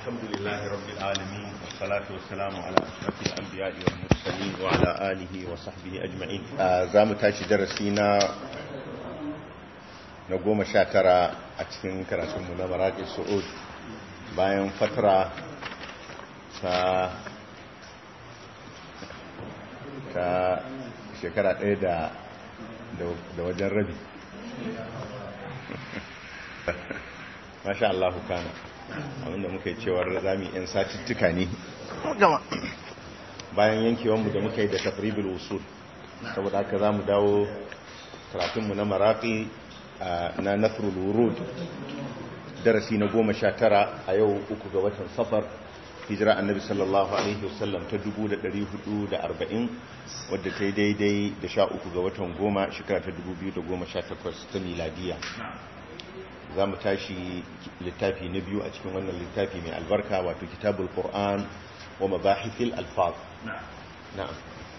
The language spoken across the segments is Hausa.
الحمد لله رب العالمين والصلاة والسلام على أشرف الأنبياء والمرسلين وعلى آله وصحبه أجمعين زام تاشي درسينا نقوم شاكرا أتفين كراسم من مراجع السعود bayan fatara ta ta shekara ɗaya da da wajen rabi masha Allah kana abinda muka yi cewar zami yan satittuka ne bayan yankewanmu da muka yi da tafribul usul saboda haka za mu dawo karatunmu na marafi na nasrul wurud darasi na goma sha tara a yau uku ga watan safar hijira annabi sallallahu alaihi wasallam ta 440 wadda ta yi daidai da sha uku ga watan goma shekara ta 2018 ta miladiya za mu tashi littafi na biyu a cikin wannan littafi mai albarka wato kitabul qur'an wa mabahithil alfaz na'am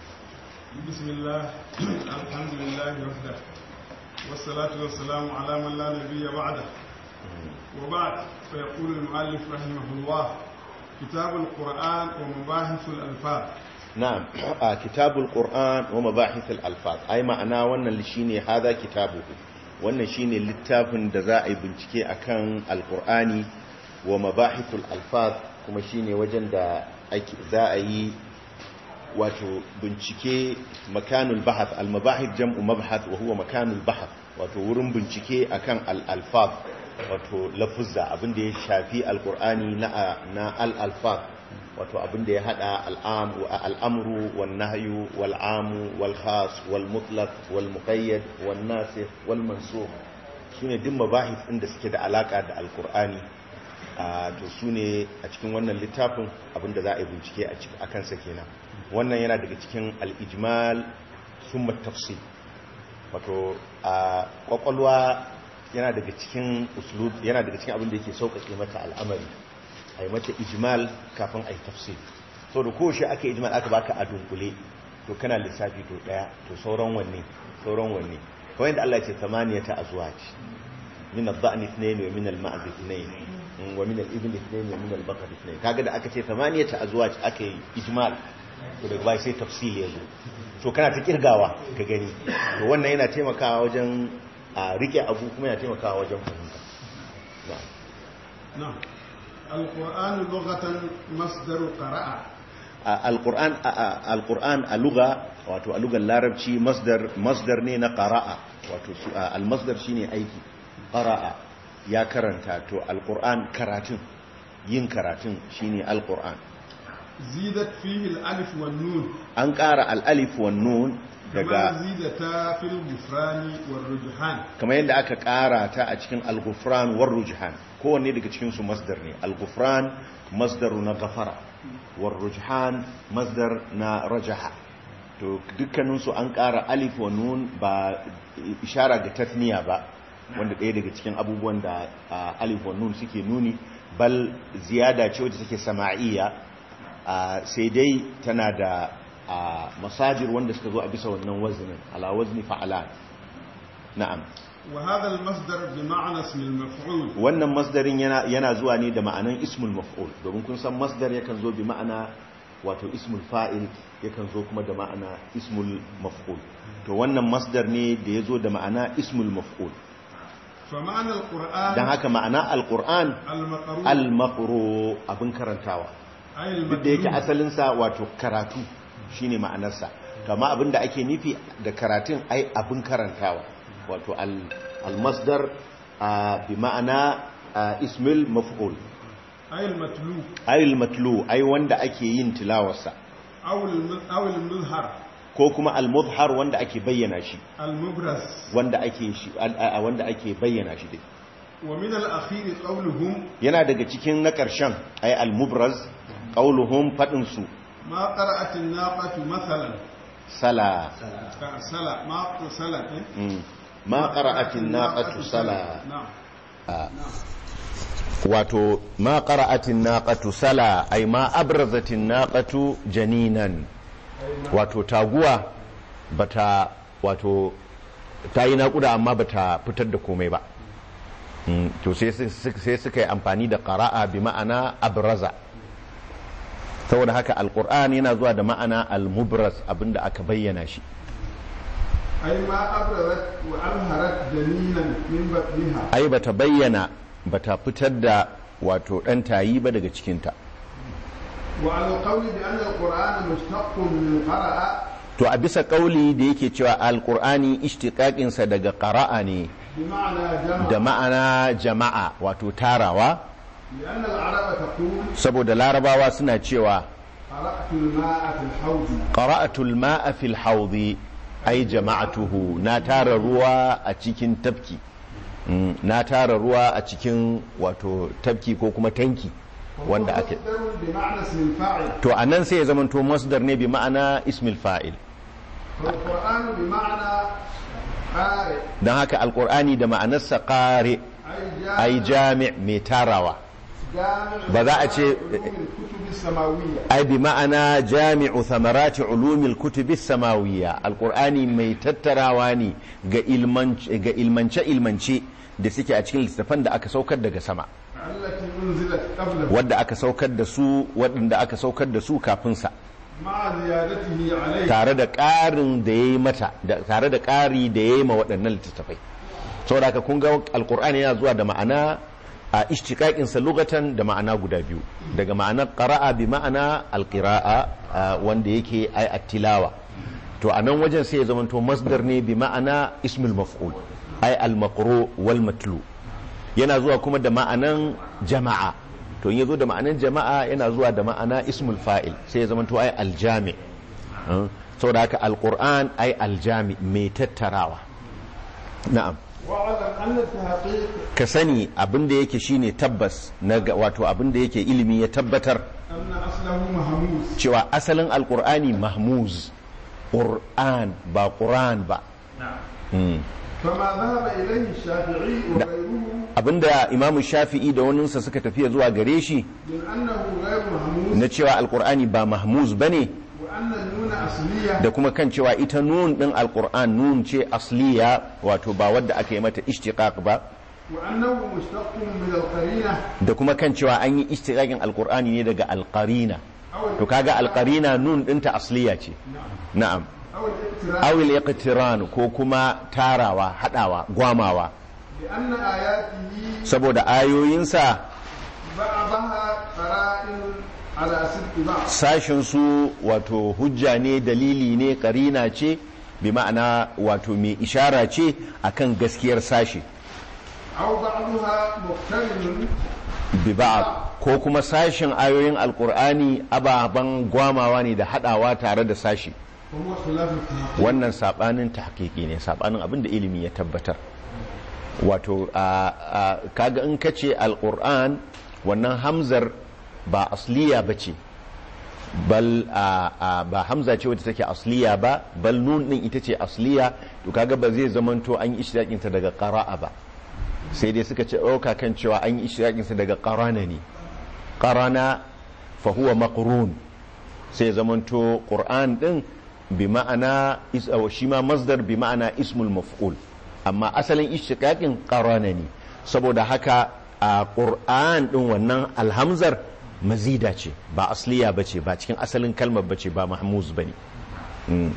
bismillah alhamdulillah wahda wassalatu wassalamu ala man la nabiyya ba'da wa ba'd fa yaqulu al-mu'allif rahimahullah kitab al-qur'an wa mabahithul alfaz na'am kitabul qur'an wa mabahithil alfaz ai ma'ana wannan shine hada kitabuhu wannan shine littafin da za a yi bincike akan alkur'ani wa mabahithul alfaz kuma shine wajen da za a yi wato bincike makanul bahath al-mabahith jam'u mabhath wa huwa makanul bahath wato wurin bincike akan al-alfaz wato lafuzza abinda ya shafi alkur'ani na na al-alfaz wato abinda ya hada al'amru wal nahyu wal amu wal khas wal mutlaq wal muqayyad wal nasikh wal mansukh sune duk mabahis din da suke da alaka da alqur'ani to sune a cikin wannan littafin abinda za a yi bincike a cikin akan sa kenan wannan yana daga cikin al-ijmal thumma tafsil wato a kwakwalwa yana daga cikin uslub yana daga cikin abin da yake sauƙaƙe mata al'amari a yi mata ijmal kafin a yi tafsir so da kowace aka ijmal aka baka a dunkule to kana lissafi to daya to sauran wanne sauran wanne kawai da Allah ce tamaniya ta azwaj min ad-da'n ithnayn wa min al-ma'z ithnayn wa min al-ibn ithnayn wa min al-baqar ithnayn kaga da aka ce tamaniya ta azwaj aka yi ijmal to daga bai sai tafsil ya zo to kana ta kirgawa ka gani to wannan yana taimakawa wajen a rike abu kuma yana taimakawa wajen fahimta na'am القرآن لغة مصدر قراءة القرآن القرآن اللغة wato a lugar larabci masdar masdar ne na qara'a wato almasdar shine aiki qara'a ya karanta to alquran karatun yin karatun shine alquran zidat fihi alif wan nun an ƙara al-alif wan nun daga zidata fil gufrani war rujhan kamar yadda aka ƙara ta a cikin al-gufran war rujhan kowanne daga cikin su masdar ne al-gufran masdaru na gafara war rujhan masdar na rajaha to dukkanin su an ƙara alif wa nun ba ishara ga tasniya ba wanda ɗaya daga cikin abubuwan da alif wa nun suke nuni bal ziyada ce wacce take sama'iyya sai dai tana da masajir wanda suka zo a bisa wannan wazinin ala wazni fa'alan na'am وهذا المصدر بمعنى اسم المفعول wannan masdarin yana yana zuwa ne da ma'anan ismul maf'ul domin kun san masdar yakan zo bi ma'ana wato ismul fa'il yakan zo kuma da ma'ana ismul maf'ul to wannan masdar ne da yazo da ma'ana ismul maf'ul فمعنى القرآن dan haka ma'ana alquran المقروء almaqru abin karantawa أي duk da yake المتلو asalinsa wato karatu shine ma'anarsa to amma abin da ake nufi da karatun ai abin karantawa wato al-masdar bi ma'ana ismil maf'ul أي المتلو ay al-matlu ai wanda ake yin tilawarsa أو الم- أو المظهر ko kuma al-mudhar wanda ake bayyana shi المبرز wanda ake shi wanda ake bayyana shi dai ومن الأخير قولهم yana daga cikin na ƙarshen ay al-mubraz qauluhum fadin su ما قرأت الناقة مثلا sala سلا ما سلا mm. ma qara'atin naqatu sala نعم wato ma qara'atin naqatu sala ay ma abrazatin naqatu janinan wato taguwa bata wato ta yi naƙuda amma bata fitar da komai ba Mm, to sai su- su- sai suka yi amfani da qara'a bi ma'ana abraza saboda haka alqur'an yana zuwa da ma'ana almubraz abinda aka bayyana shi أي ما أبرزت وأظهرت جنينا من بطنها ai bata bayyana bata fitar da wato dan tayi ba daga cikinta وعلى القول بأن القرآن مشتق من قرأ to a bisa kauli da yake cewa alqur'ani ishtiqaqinsa daga qara'a ne بمعنى جمع da ma'ana jama'a wato tarawa لأن العرب تقول saboda larabawa suna cewa قرأت الماء في الحوض qara'atul ma'a fil hawdi ai jama'atuhu na tara ruwa a cikin tafki Mm, na tara ruwa a cikin wato tafki ko kuma tanki wanda وهو ake مصدر بمعنى اسم الفاعل to anan sai ya zamanto masdar ne bi ma'ana ismil fa'il والقرآن بمعنى قارئ don haka alkur'ani da ma'anarsa ƙare ai أي jami' mai tarawa جامع ba za a ce- علوم الكتب السماوية ai bi ma'ana jami'u thamarati ulumil kutubi samawiyya alkur'ani mai tattarawa ne ga ilmance ilmance da suke a cikin littattafan da aka saukar daga sama التي أنزلت قبله wadda aka saukar da su waɗanda aka saukar da su kafin sa مع زيادته عليه tare da ƙarin da ya yi mata da tare da ƙari da ya yi ma waɗannan littattafai saboda haka kun ga alkur'ani yana zuwa da ma'ana a ishtiqaqinsa lugatan da ma'ana guda biyu daga ma'anar qara'a bi ma'ana alqira'a a, wanda yake ai attilawa to a nan wajen sai ya zamanto masdar ne bi ma'ana ismul maf'ul ai al-maqru wal matlu yana zuwa kuma da ma'anan jama'a to in ya zo da ma'anan jama'a yana zuwa da ma'ana ismul fa'il sai ya zamanto ai aljami saboda haka alquran ai aljami mai tattarawa na'am واعلم أن التحقيق ka sani abin da yake shine tabbas na ga- wato abin da yake ilimi ya tabbatar أن أصله مهموس cewa asalin alqur'ani mahmuz qur'an ba qur'an ba Mm. فما ذهب إليه الشافعي وغيره abinda imamu shafi'i da waninsa suka tafiya zuwa gare shi من أنه غير مهموس na cewa alqur'ani ba mahmuz bane وأن النون أصلية da kuma kan cewa ita nun din alqur'an nun ce asliya wato ba wadda aka yi mata ishtiqaq ba وأنه مشتق من القرينة da kuma kan cewa an yi ishtiqaqin alqur'ani ne daga alqarina أو to kaga alqarina nun dinta asliya ce na'am أو الاقتران awil iqtiran ko kuma tarawa hadawa gwamawa لأن آياته saboda ayoyinsa بعضها قرائن على صدق بعض sashin su wato hujja ne dalili ne karina ce bi ma'ana wato mai ishara ce akan gaskiyar sashi أو بعضها مقترن bi ba'd ko kuma sashin ayoyin alqur'ani ababan gwamawa ne da hadawa tare da sashi وهو خلاف التحقيق wannan sabanin tahqiqi ne sabanin abin da ilimi ya tabbatar wato a- a- kaga in kace alquran wannan hamzar ba asliya bace bal a- a- ba hamza ce wadda take asliya ba bal nun din ita ce asliya to kaga ba zai zamanto an yi ishtiqaqin ta daga qara'a ba sai dai suka ce ɗauka kan cewa an yi ishtiqaqin sa daga qarana ne qarana fa huwa maqrun sai zamanto qur'an din bi ma'ana is- aw shi ma masdar bi ma'ana ismul maf'ul amma asalin ishtiqaqin qarana ne saboda haka a qur'an din wannan alhamzar mazida ce ba asliya bace ba cikin asalin kalmar bace ba mahmuz bane Mm.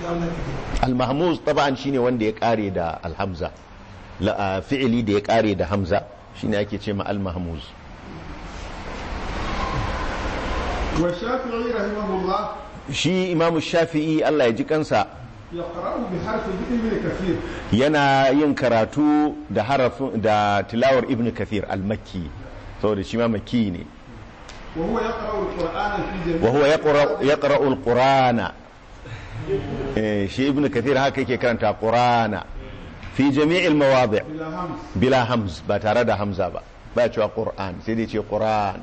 al-mahmuz taban shine wanda ya kare da alhamza la a fi'ili da ya kare da hamza shine ake ce ma al-mahmuz والشافعي رحمه الله shi imamu shafi'i Allah ya ji kansa يقرأ بحرف ابن كثير yana yin karatu da harafin da tilawar ibn kathir al-makki saboda shi ma makki ne وهو يقرأ القرآن في جميع wa huwa yaqra- yaqra'u al-qur'ana eh shi ibn kathir haka yake karanta qur'ana fi jami'il mawadi' بلا همس bila hamz ba tare da hamza ba ba cewa qur'an sai dai ce qur'an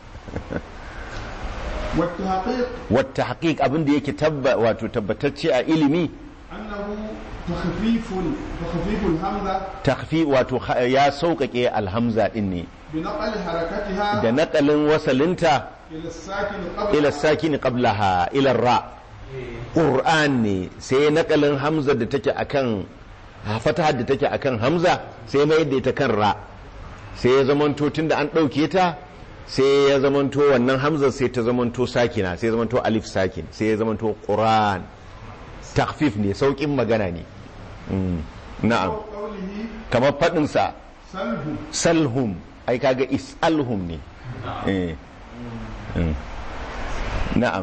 والتحقيق wata haƙiƙ abin da yake tabba wato tabbatacce a ilimi أنه تخفيف تخفيف الهمزة takfi wato ha- ya sauƙaƙe alhamza din ne بنقل حركتها da naƙalin wasalinta إلى الساكن قبل ila sakini qablaha ila ra qur'an ne sai naƙalin hamza da take akan fatahar da take akan hamza sai mai da ita kan ra sai ya zamanto tunda an ɗauke ta sai ya zamanto wannan hamzar sai ta zamanto sakina sai ya zamanto alif sakin sai ya zamanto qur'an takfif ne saukin magana ne Mm, na'am أو قوله kamar faɗinsa سله salhum ai kaga is'alhum ne eh mm. na'am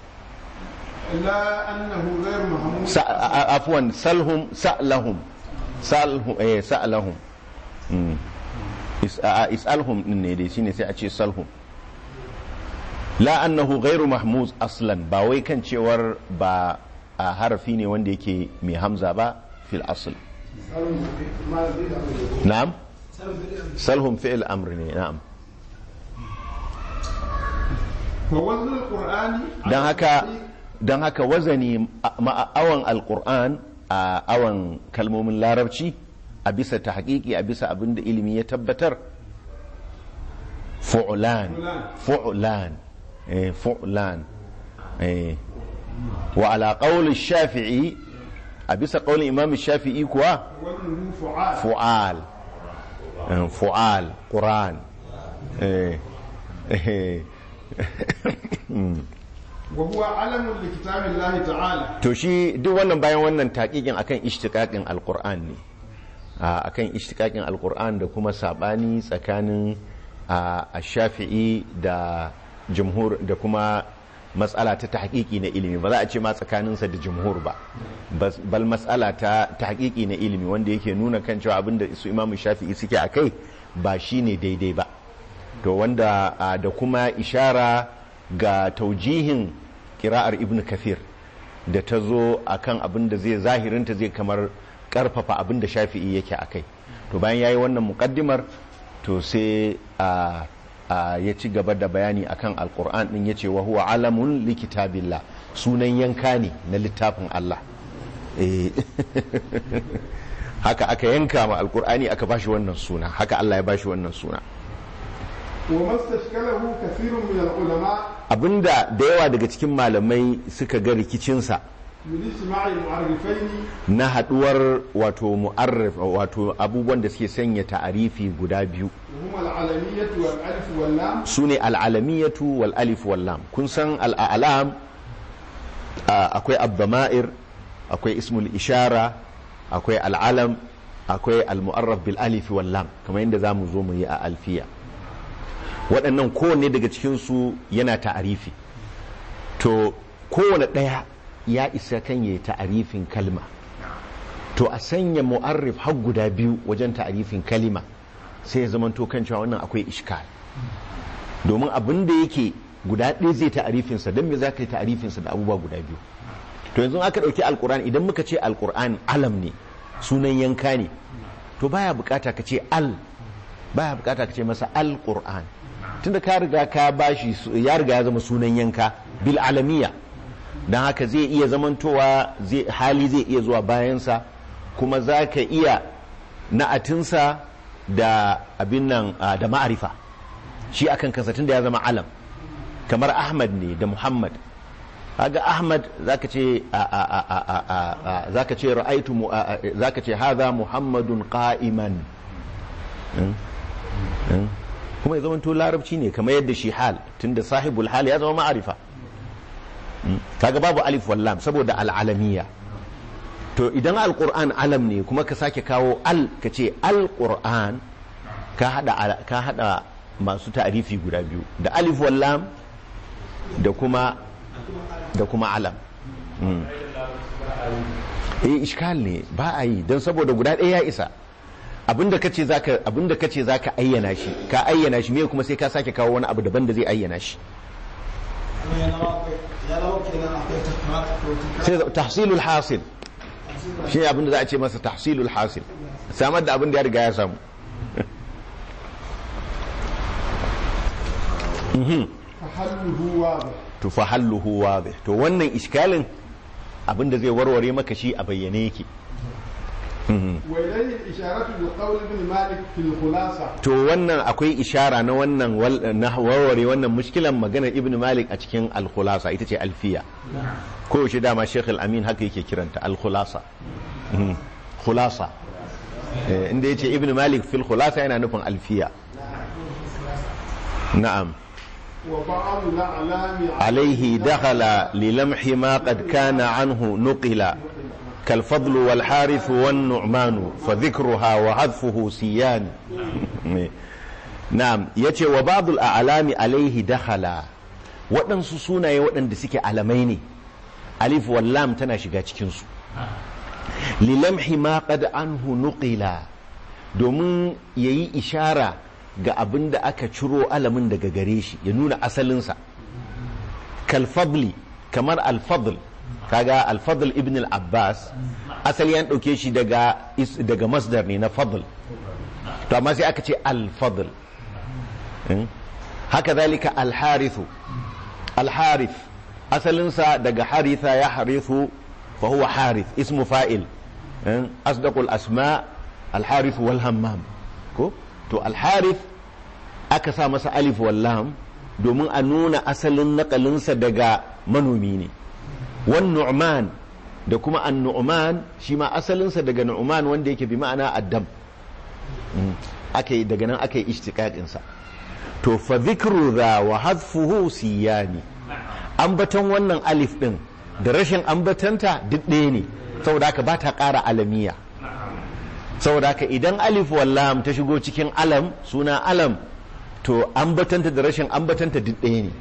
إلا أنه غير محمود Sa- a- a- afwan salhum sa'lahum salhum eh sa'lahum Mm. Is- a- a- is'alhum din ne dai shine sai a ce salhum la annahu ghairu mahmuz aslan ba wai kan cewar ba a harafi ne wanda yake mai hamza ba fil asl na'am salhum fi'il amr ne na'am فوزن القرآن don haka don haka wazani ma'awan alkur'an a awan kalmomin larabci a bisa ta haƙiƙi a bisa abin da ilimi ya tabbatar fu'lan fu'lan eh, fu'lan eh. wa ala qawli shafi'i a bisa qawlin imam shafi'i kuwa وزنه فعال fu'al eh, fu'al qur'an eh. eh. وهو علم لكتاب الله تعالى to shi duk wannan bayan wannan taƙiƙin akan ishtiƙaƙin alƙur'an ne a akan ishtiƙaƙin alƙur'an da kuma saɓani tsakanin a shafi'i da jumhur da kuma matsala ta tahqiqi na ilimi ba za a ce ma tsakaninsa da jumhur ba Bas- bal matsala ta tahqiqi na ilimi wanda yake nuna kan cewa abinda su imamu shafi'i suke a kai ba shine daidai ba to wanda a, da kuma ishara ga taujihin kira'ar ibn kathir da ta zo a kan abin da zai zahirinta zai kamar karfafa abin da shafi'i yake a kai to bayan ya yi wannan mukaddimar to sai a, a ya ci gaba da bayani akan alkur'an din ya ce wa huwa alamun likitabillah sunan yanka ne na littafin allah Eh, haka aka yanka ma alkur'ani aka bashi wannan suna haka allah ya bashi wannan suna وما استشكله كثير من العلماء abinda da yawa daga cikin malamai suka ga rikicinsa من اجتماع المعرفين na haduwar wato mu'arrif wato abubuwan da suke sanya ta'arifi guda biyu وهما العلمية والألف واللام su ne al'alamiyatu wal alif wal lam kun san al'alam akwai abdama'ir akwai ismul ishara akwai al'alam akwai al-mu'arraf bil alif wal lam kamar yadda zamu zo mu yi a alfiya waɗannan kowanne daga cikinsu yana ta'arifi to kowane ɗaya ya isa kan yi ta'arifin kalma to a sanya mu'arrif har guda biyu wajen ta'arifin kalima sai ya zama kan cewa wannan akwai ishkal domin abin da yake guda ɗaya zai ta'arifinsa don me za ka yi ta'arifinsa da abubuwa guda biyu to yanzu aka ɗauki alkur'an idan muka ce alkur'an alam ne sunan yanka ne to baya bukata ka ce al baya bukata ka ce masa alkur'an tunda ka riga ka bashi su- ya riga ya zama sunan yanka bil alamiya don haka zai iya zamantowa zai- hali zai iya zuwa bayansa kuma za ka iya na'atinsa da abin nan ah, da ma'arifa shi akan kansa tunda ya zama alam kamar ahmad ne da muhammad kaga ahmad zaka ce a- a- a- a- a- a- a- zaka ce ra'aitu mu- a- a- zaka ce hadha muhammadun qa'iman Mm? Mm? kuma ya zama to larabci ne kamar yadda shi hal tunda sahibul hal ya zama ma'arifa Mm? kaga babu alif wallam saboda al'alamiya to idan alquran alam ne kuma ka sake kawo al ka ce alquran ka hada ala- ka hada masu ta'arifi guda biyu da alif wallam da kuma da kuma alam Mm. eh iskal ne ba a yi don saboda guda ɗaya ya isa abinda kace zaka abinda kace zaka ayyana shi ka ayyana shi me kuma sai ka sake kawo wani abu daban da zai ayyana shi sai tahsilul hasil shi ne abinda za a ce masa tahsilul hasil samar da abin da ya riga ya samu فحله واضح to fa halluhu wadih to wannan iskalin abinda zai warware maka shi a bayyane yake وإليه الإشارة بقول ابن مالك في الخلاصة to wannan akwai ishara na wannan wal- na warware wannan mushkilan maganar ibn malik a cikin al-khulasa ita ce alfiya ko yaushe dama sheikh al-amin haka yake kiranta al-khulasa Mhm. khulasa Eh, inda yace ibn malik fil khulasa yana nufin alfiya na'am وبعض الأعلام عليه دخل للمح ما قد كان عنه نقل كالفضل والحارث والنعمان فذكرها وحذفه سيان نعم يتي وبعض الأعلام عليه دخل waɗansu sunaye waɗanda suke alamai ne alif wallam tana shiga cikinsu lilamhi ma qad anhu nuqila domin yayi ishara ga abin da aka ciro alamin daga gare shi ya nuna asalinsa kalfadli kamar alfadl kaga alfadl ibn al-abbas asali an ɗauke shi daga is- daga masdar ne na fadl to amma sai aka ce alfadl Hmm? haka zalika alharithu alharith asalinsa daga haritha ya harithu fa huwa harith ismu fa'il Hmm? asdaqul asma alharith wal hammam ko to alharith aka sa masa alif wallam domin a nuna asalin nakalinsa daga manomi ne wan nu'man da kuma an nu'man shi ma asalinsa daga nu'man wanda yake bi ma'ana addam Mm. aka yi daga nan aka yi ishtiqaqinsa to fa dhikru dha wa hadfuhu siyani ambaton wannan alif din da rashin ambatanta duk ɗaya ne saboda haka ba ta ƙara alamiya saboda haka idan alif wallam ta shigo cikin alam suna alam to ambatanta da rashin ambatanta duk ɗaya ne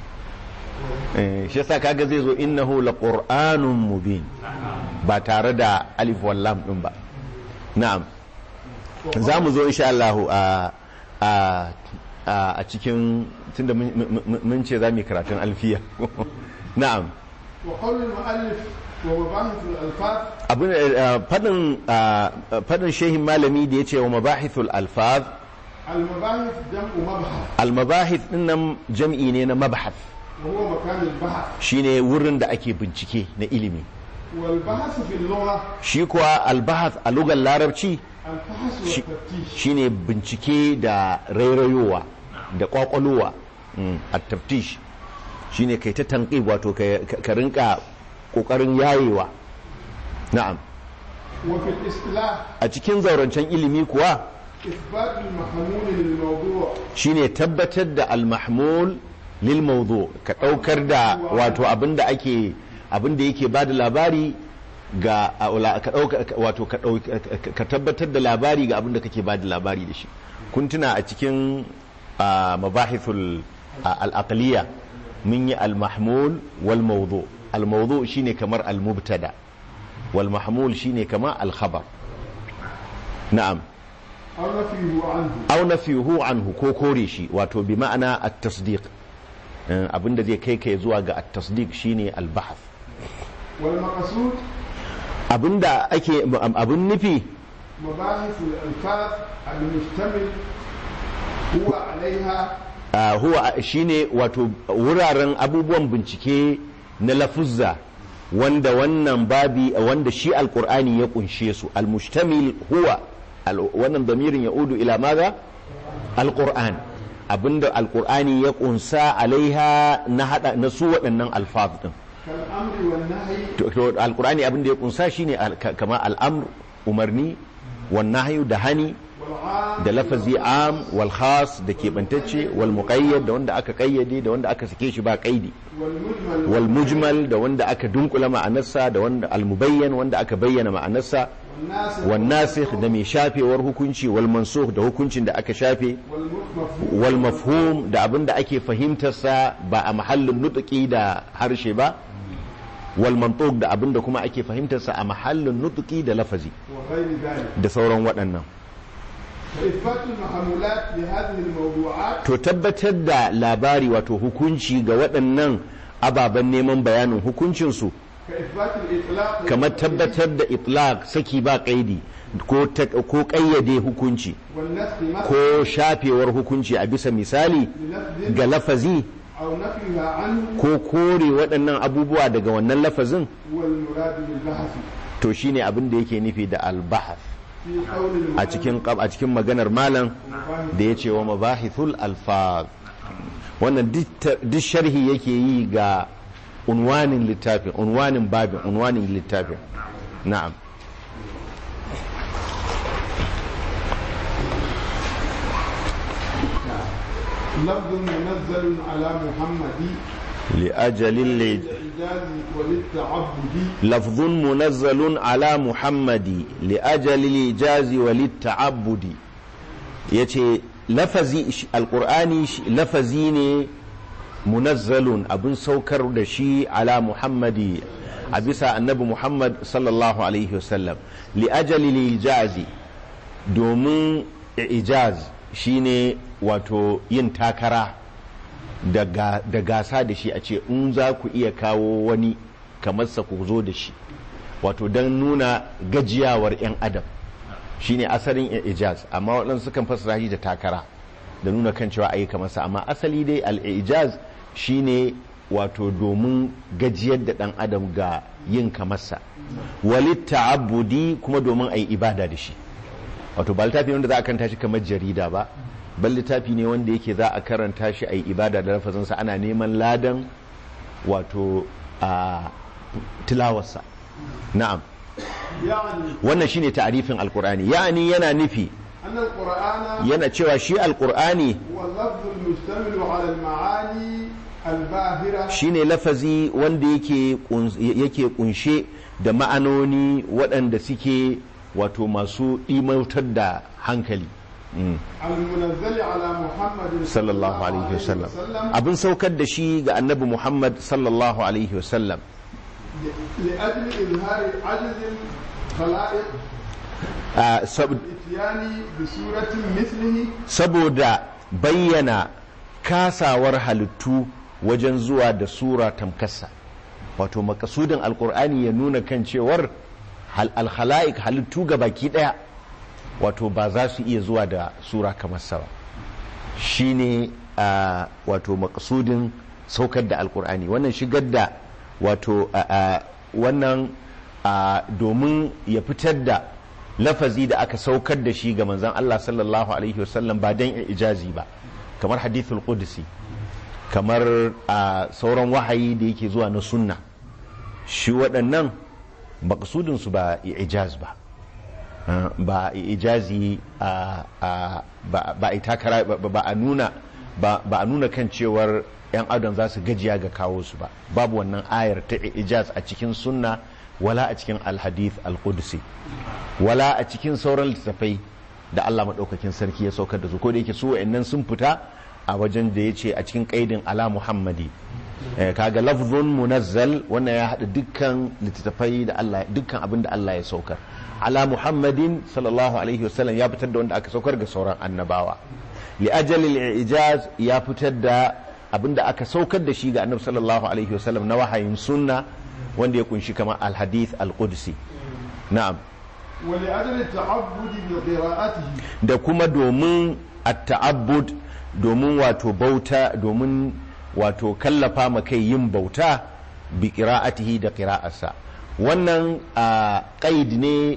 Eh, shi yasa kaga zai zo innahu laqur'anun mubin ba tare da alif wallam din ba na'am za mu zo insha Allah a a a a cikin tunda mun- mun mun ce za mu yi karatun alfiya na'am وقول المؤلف ومباحث الألفاظ abin eh, fadin ah, fadin shehin malami da ya ce wa mabahithul alfaz المباحث جمع مبحث almabahith din nan jam'i ne na mabhath وهو مكان البحث shine wurin da ake bincike na ilimi والبحث في اللغة shi kuwa albahath a lugar larabci الفحص shi- والتفتيش shine bincike da rairayowa da kwakwalowa a taftish shine kai ta tanqib wato ka ka rinka kokarin yayewa na'am وفي الاصطلاح a cikin zaurancen ilimi kuwa إثبات المحمول للموضوع shine tabbatar da al-mahmul lil mawdu ka daukar da wato abinda ake abinda yake bada labari ga a- ka dauka wato ka dauk- ka tabbatar da labari ga abinda kake bada labari da shi kun tuna a cikin ah, mabahithul ah, al-aqliya mun yi al-mahmul wal mawdu al-mawdu shine kamar al-mubtada wal mahmul shine kamar al-khabar na'am أو نفيه عنه aw nafiyuhu anhu ko kore shi wato bi ma'ana at-tasdiq Eh, abinda zai kai kai zuwa ga at-tasdiq shine al-bahth والمقصود abinda ake abin nufi مباحث الألفاظ المشتمل هو عليها ah, huwa shine wato wuraren abubuwan bincike na lafuzza wanda wannan babi wanda shi alqur'ani ya kunshe su al-mushtamil huwa al- wannan damirin ya udu ila maza alqur'an abinda alqur'ani ya kunsa alaiha na hada na su waɗannan alfaz din كالأمر والنهي to to alqur'ani abin da ya kunsa shine al- ka- kama al'amr umarni wan nahyu da hani والعام da lafazi am wal khas da keɓantacce wal muqayyad da wanda aka kayyade da wanda aka sake shi ba kaidi والمجمل wal mujmal da wanda aka dunkula ma'anarsa da wanda al mubayyan wanda aka bayyana ma'anarsa والناسخ wan nasikh da mai shafewar hukunci wal mansukh da hukuncin da aka shafe والمفهوم wal mafhum da abin da ake fahimtarsa ba a mahallin nutuki da harshe ba wal mantuq da abin da kuma ake fahimtarsa a mahallin nutuki da lafazi وغير ذلك da sauran waɗannan فإثبات المحمولات لهذه الموضوعات to tabbatar da labari wato hukunci ga waɗannan ababen neman bayanin hukuncinsu كإثبات الإطلاق kamar tabbatar da itlaq saki ba kaidi ko ta- ko kayyade hukunci والنسخ مثلا ko shafewar hukunci a bisa misali للفظ ga lafazi أو نفيها عنه ko kore waɗannan abubuwa daga wannan lafazin والمراد بالبحث to shine abin da yake nufi da albahath في قول a cikin a cikin maganar malam da ya ce wa mabahithul alfaz wannan duk ta- duk sharhi yake yi ga unwanin littafin unwanin babin unwanin littafin na'am لفظ منزل على محمد لأجل اللي للإعجاز وللتعبد لفظ منزل على محمد لأجل الإيجاز وللتعبد yace lafazi sh- alqur'ani sh- lafazi ne munazzalun abin saukar da shi ala muhammadi a bisa annabi muhammad sallallahu alaihi wasallam li ajali ijazi domin ijaz shine wato yin takara da ga- da gasa da shi a ce in za ku iya kawo wani kamar sa ku zo da shi wato don nuna gajiyawar 'yan adam shine asalin ijaz amma waɗansu sukan fassara shi da takara da nuna kan cewa ayi kamar sa amma asali dai al-ijaz shine wato domin gajiyar da ɗan adam ga yin kamar sa walit ta'abbudi kuma domin ayi ibada da shi wato ba littafi ne wanda za a karanta shi kamar jarida ba bal littafi ne wanda yake za a karanta shi ayi ibada da lafazinsa ana neman ladan wato a tilawarsa na'am يعني wannan shine ta'arifin alqur'ani ya'ani yana nufi أن القرآن yana cewa shi alqur'ani هو اللفظ المشتمل على المعاني الباهرة shine lafazi wanda yake kun- yake kunshe da ma'anoni waɗanda suke wato masu imautar da hankali Mm. المنزل على محمد sallallahu alaihi wasallam وسلم abin saukar da shi ga annabi muhammad sallallahu alaihi wasallam لأجل إظهار عجز الخلائق Ah, sab- الإتيان بسورة مثله saboda bayyana kasawar halittu wajen zuwa da sura tamkassa wato makasudin alkur'ani ya nuna kan cewar hal- alhala'ik halittu ga baki daya wato ba za su iya zuwa da sura kamar sa ba shine a wato makasudin saukar da alkur'ani wannan shigar da wato a- a, wannan a, domin ya fitar da lafazi da aka saukar da shi ga manzan Allah sallallahu alaihi wasallam ba don ijazi ba kamar hadithul qudsi kamar a sauran wahayi da yake zuwa na sunna shi waɗannan makasudinsu ba ijaz ba Uh, ba ijazi a a- ba ba a takara ba- ba a nuna ba ba a nuna kan cewar yan adam za su gajiya ga kawo su ba babu wannan ayar ta ijaz a cikin sunna wala a cikin alhadith alqudsi wala a cikin sauran littattafai da Allah maɗaukakin sarki ya saukar da su ko da yake su wa'annan sun fita a wajen da ya ce a cikin ƙaidin ala muhammadi Eh, kaga lafzun munazzal wannan ya haɗa dukkan littattafai da Allah dukkan abin da Allah ya saukar ala muhammadin sallallahu alaihi wasallam ya fitar da wanda aka saukar ga sauran annabawa li ajalil ijaz ya fitar da abin da aka saukar da shi ga annabi sallallahu alaihi wasallam na wahayin sunna wanda ya kunshi kamar alhadith alqudsi na'am ولأجل التعبد بقراءته da kuma domin at-ta'abbud domin wato bauta domin wato kallafa ma kai yin bauta bi qira'atihi da qira'arsa wannan a qaid ne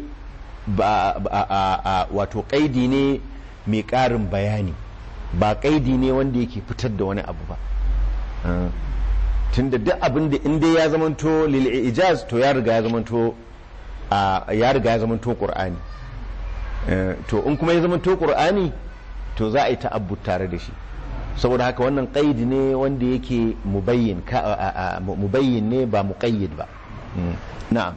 ba ba- a- a- wato qaidi ne mai ƙarin bayani ba qaidi ne wanda yake fitar da wani abu ba Ah. tunda duk abin da inda ya zamanto lil ijaz to ya riga ya zamanto a ya riga ya zamanto qur'ani Eh, to in kuma ya zamanto qur'ani to za a yi ta'abbud tare da shi saboda haka wannan qaidi ne wanda yake mubayyin ka a- a- a- mubayyin ne ba muqayyid ba Mm. na'am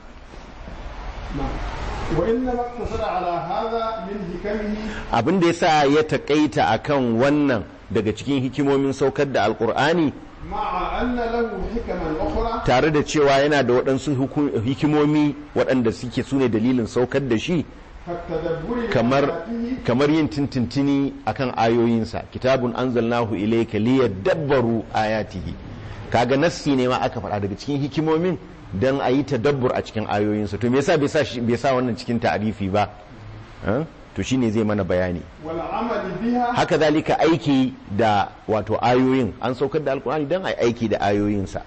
نعم وإنما اقتصر على هذا من حكمه abin da yasa ya takaita akan wannan daga cikin hikimomin saukar da alqur'ani مع أن له حكما أخرى tare da cewa yana da waɗansu huku- hikimomi waɗanda suke sune dalilin saukar da shi كالتدبر kamar لآياته kamar yin tintintini akan ayoyinsa kitabun anzalnahu ilayka liyadabbaru ayatihi kaga nassi ne ma aka faɗa daga cikin hikimomin dan a yi tadabbur a cikin ayoyinsa to me yasa bai sa shi- bai sa wannan cikin ta'arifi ba Eh? to shine zai mana bayani والعمل بها haka zalika aiki da wato ayoyin an saukar da alkur'ani dan a yi aiki da ayoyinsa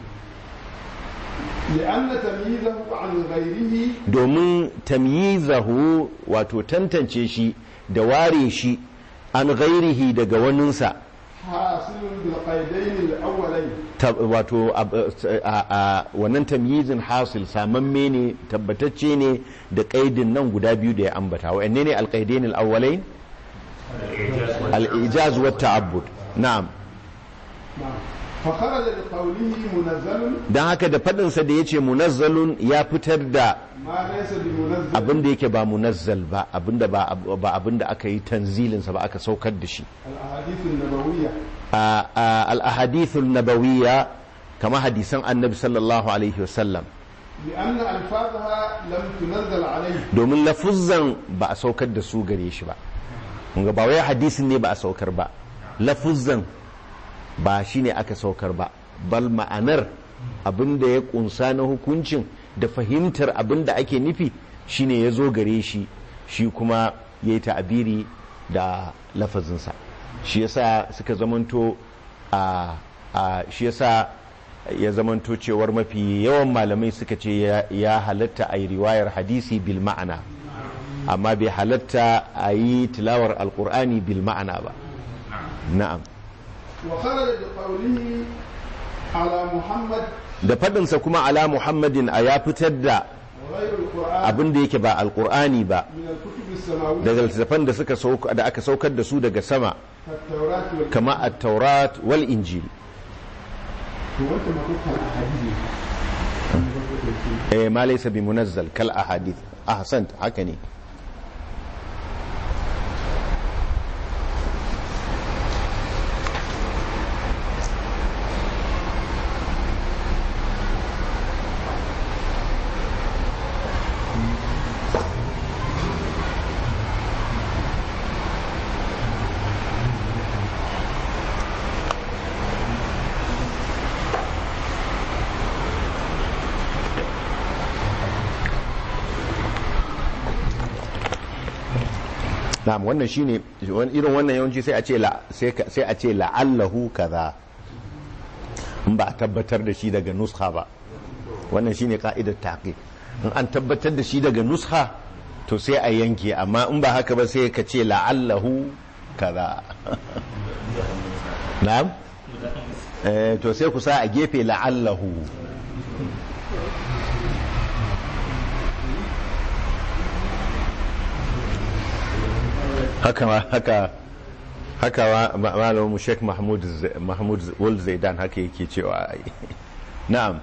لأن تمييزه عن غيره domin tamyizahu wato tantance shi da ware shi an ghairihi daga waninsa حاصل بالقيدين الأولين ta- wato ab- a- a- wannan tamyizin hasil samamme ne tabbatacce ne da kaidin nan guda biyu da ya ambata wa'anne ne alqaidain al-awwalain al-ijaz wa ta'abbud na'am نعم فخرج بقوله منزل don haka da faɗinsa da ya ce munazzalun ya fitar da ما ليس بمنزل abin da yake ba munazzal ba abin da ba ba abin da aka yi tanzilinsa ba aka saukar da shi الأحاديث النبوية a- a- al-ahadithul nabawiyya kama hadisan annabi sallallahu alaihi wasallam لأن ألفاظها لم تنزل عليه domin lafuzzan ba a saukar da su gare shi ba Kunga ba wai hadisin ne ba a saukar ba lafuzzan ba shi ne aka saukar ba bal ma'anar abin da ya kunsa na hukuncin da fahimtar abin da ake nufi shine ya zo gare shi shi kuma ya yi ta'abiri da lafazinsa shi yasa suka zamanto a a shi yasa ya zamanto cewar mafi yawan malamai suka ce ya- ya halatta a yi riwayar hadisi bil ma'ana amma bai halatta a yi tilawar alkur'ani bil ma'ana ba na'am وخرج بقوله على محمد da faɗinsa kuma ala muhammadin a ya fitar da وغير القرآن abin da yake ba alkur'ani ba من الكتب السماوية daga littattafan da suka sauka da aka saukar da su daga sama كالتوراة والإنجيل kama at-taurat wal injil وأنت ما قلت الأحاديث eh ma laysa bi munazzal kal ahadith ahsant haka ne na'am wannan shine wani- irin wannan yawanci sai a ce la sai ka- sai a ce la'allahu kaza in ba a tabbatar da shi daga nuskha ba wannan shine ka'idar taqiq in an tabbatar da shi daga nuskha to sai a yanke amma in ba haka ba sai ka ce la'allahu kaza na'am eh to sai ku sa a gefe la'allahu haka ma haka haka ma ma- malamin mu Sheikh Mahmud Z- Mahmud Z- Wal Zaidan haka yake cewa ai na'am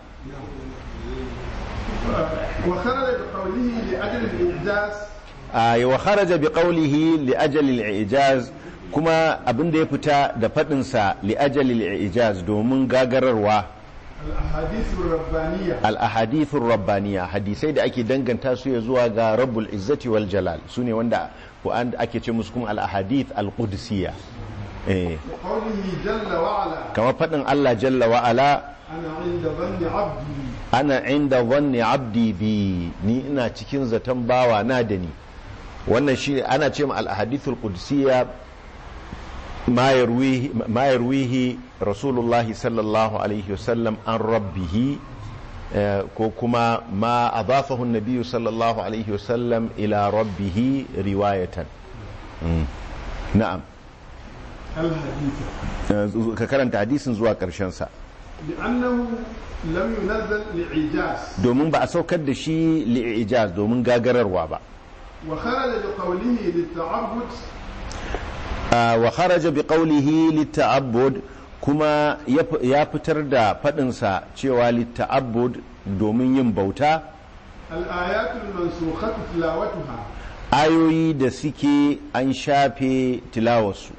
وخرج بقوله لأجل الإعجاز ay wa kharaja bi qawlihi li ajali al-i'jaz kuma abinda ya fita da fadin sa li ajali al-i'jaz domin gagararwa الأحاديث الربانية al-ahadith ar-rabbaniyya hadisai da ake danganta su ya zuwa ga rabbul izzati wal jalal sune wanda ko an ake ce musu kuma al-ahadith al-qudsiyya eh وقوله جل وعلا kamar fadin Allah jalla wa ala أنا عند ظن عبدي ana inda zanni abdi bi ni ina cikin zaton bawa na da ni wannan shi ana ce ma al-ahadithul qudsiyya ma yarwihi ma yarwihi rasulullah sallallahu alaihi wasallam an rabbihi eh, ko kuma ma adafahu an-nabiy sallallahu alaihi wasallam ila rabbihi riwayatan Mm. na'am الحديث Eh, ka karanta hadisin zuwa karshen sa لأنه لم ينزل لإعجاز domin ba a saukar da shi li'ijaz domin gagararwa ba وخرج بقوله للتعبد Ah, wa kharaja bi qawlihi litta'abbud kuma ya fi- ya fitar da fadinsa cewa litta'abbud domin yin bauta الآيات المنسوخة تلاوتها ayoyi da suke an shafe tilawarsu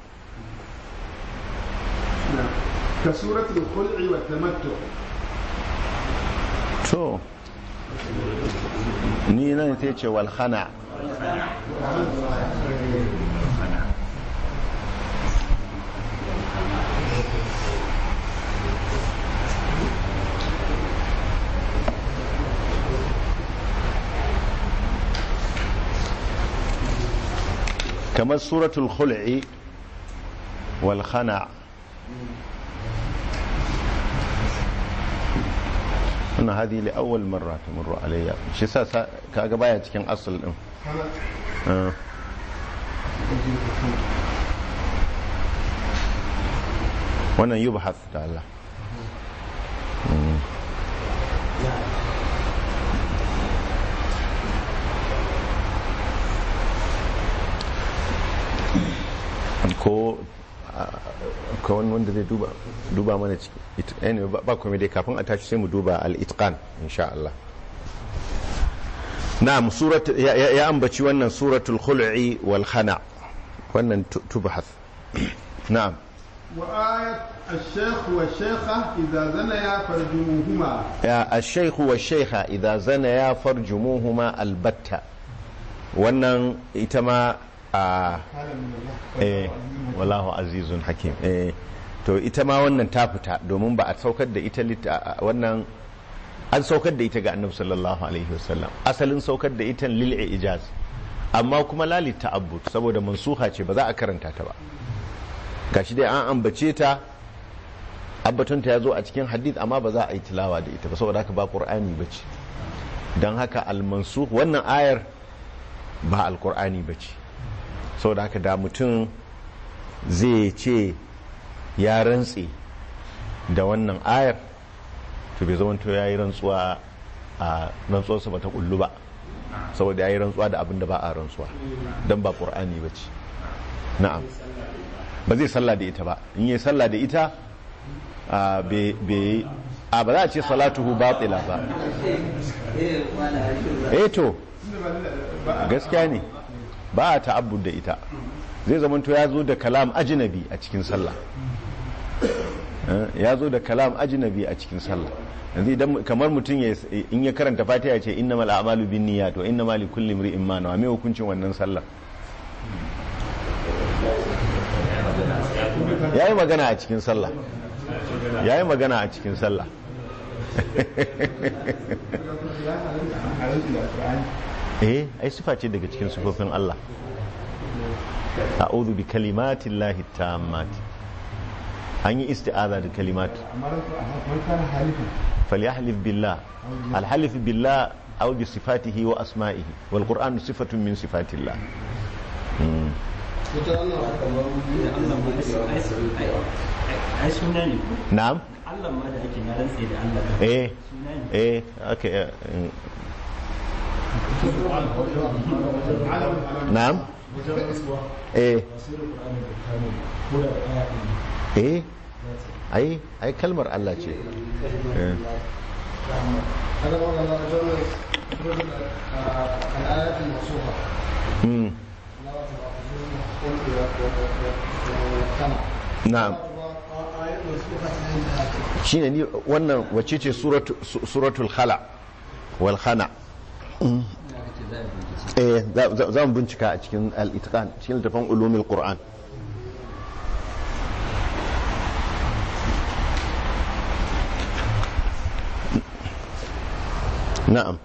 كسورة الخلع والتمتع to ni nan sai ce wal khana kamar suratul khul'i wal khana wannan hadi li awwal marra tamurru alayya shi sa sa- kaga baya cikin asal din Ah. wannan yubhath da Allah Mm. ko ka wani wanda zai duba duba mana ciki It- anyway, ba- ba kuma dai kafin a tashi sai mu duba al-itqan insha Allah na'am surat ya, ya, ya ambaci wannan suratul khul'i wal khana wannan tu- tubhath na'am وآية الشيخ والشيخة إذا زنيا فرجموهما ya الشيخ والشيخة إذا زنيا فرجموهما البتة wannan ita ma a eh wallahu azizun hakim eh to ita ma wannan ta fita domin ba a saukar da ita lit- a- a- wannan an saukar da ita ga annabi sallallahu alaihi wasallam asalin saukar da ita lil ijaz amma kuma la lit ta'abbud saboda mansuha ce ba za a karanta ta ba gashi dai an ambace ta abbatunta ya zo a cikin hadith amma ba za a yi tilawa da ita ba saboda haka ba qur'ani bace don haka al-mansukh wannan ayar ba al-qur'ani bace saboda haka da mutum zai ce ya rantse da wannan ayar to bai zamanto ya yi rantsuwa a rantsuwarsa ba ta kullu ba saboda ya yi rantsuwa da abin da ba a rantsuwa don ba ƙur'ani ba ce na'am ba zai sallah da ita ba in yi sallah da ita a bai a ba za a ce salatuhu batila ba eh to gaskiya ne ba a ta'abbud da ita zai zamanto ya zo da kalam ajnabi a cikin sallah Eh, ya zo da kalam ajnabi a cikin sallah yanzu idan kamar mutum ya in ya karanta fatiha ya ce innamal a'malu binniyat wa innamal likulli imrin ma nawa me hukuncin wannan sallah yayi magana a cikin sallah yayi magana a cikin sallah eh ai sifa ce daga cikin sifofin Allah a'udhu bi kalimatillahi tammati an yi isti'aza da kalimat falyahlif billah alhalif billah aw bi sifatihi wa asma'ihi wal qur'anu sifatun min sifatillah Mm. ai suna ne ko na'am Allah ma da ake na rantse da Allah eh suna ne eh okay eh, mm. na'am eh eh ai ai kalmar Allah ce Eh. هذا هو الآيات الموصوفة Mm. na'am آيات موصوفة عند shine ni wannan wacce ce suratu- su- suratul khala wal khana eh za- za za mu bincika a cikin al-itqan cikin littafin ulumul qur'an na'am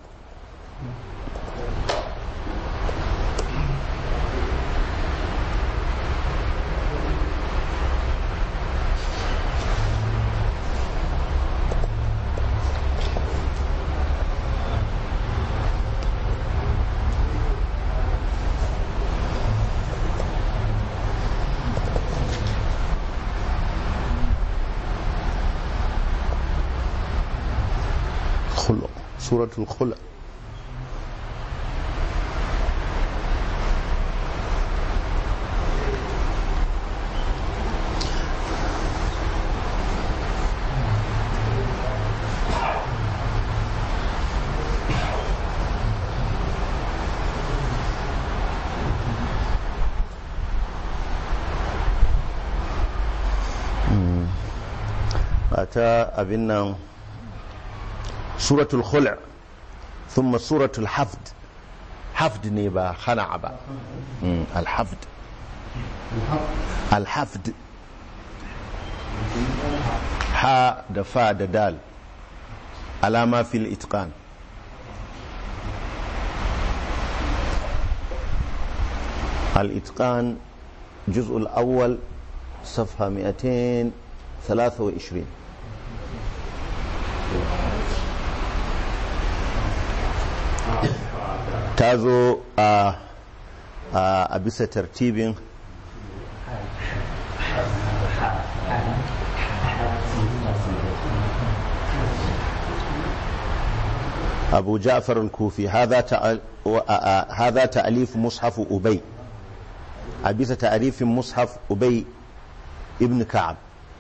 خلق سورة الخلق ta abin nan suratul khul' ثم سورة الحفد حفد نيبا خنع با مم، الحفد الحفد حا دفا دال على ما في الإتقان الإتقان الجزء الأول صفحة 223 ta zo a a bisa tartibin أبو جعفر الكوفي هذا تأل... و- آ- آ- هذا تأليف مصحف أبي أبيس تعريف مصحف أبي ibn ka'ab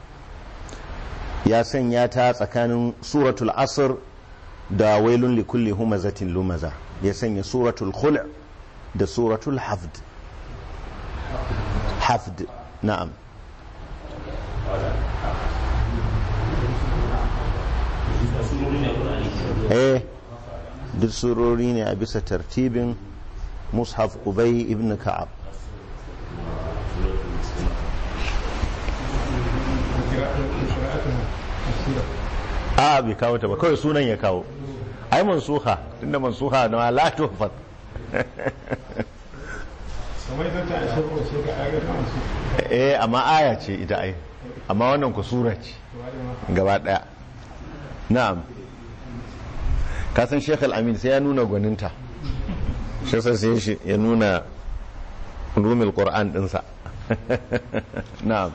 ya sanya ta tsakanin suratul asr da wailun likulli humazatin lumaza ya sanya suratul khul' da suratul hafd hafd na'am eh duk surori ne a bisa tartibin mushaf ubay ibn ka'ab a bai kawo ta ba kawai sunan ya kawo ai mansuha tunda mansuha na la tuhfat kamar ita ta ashe ko ce ga ayaga ta su eh amma aya ce ita ai amma wannan ku sura ce gaba daya na'am ka san Sheikh Al-Amin sai ya nuna gwaninta shi sai sai shi ya nuna rumil Qur'an dinsa na'am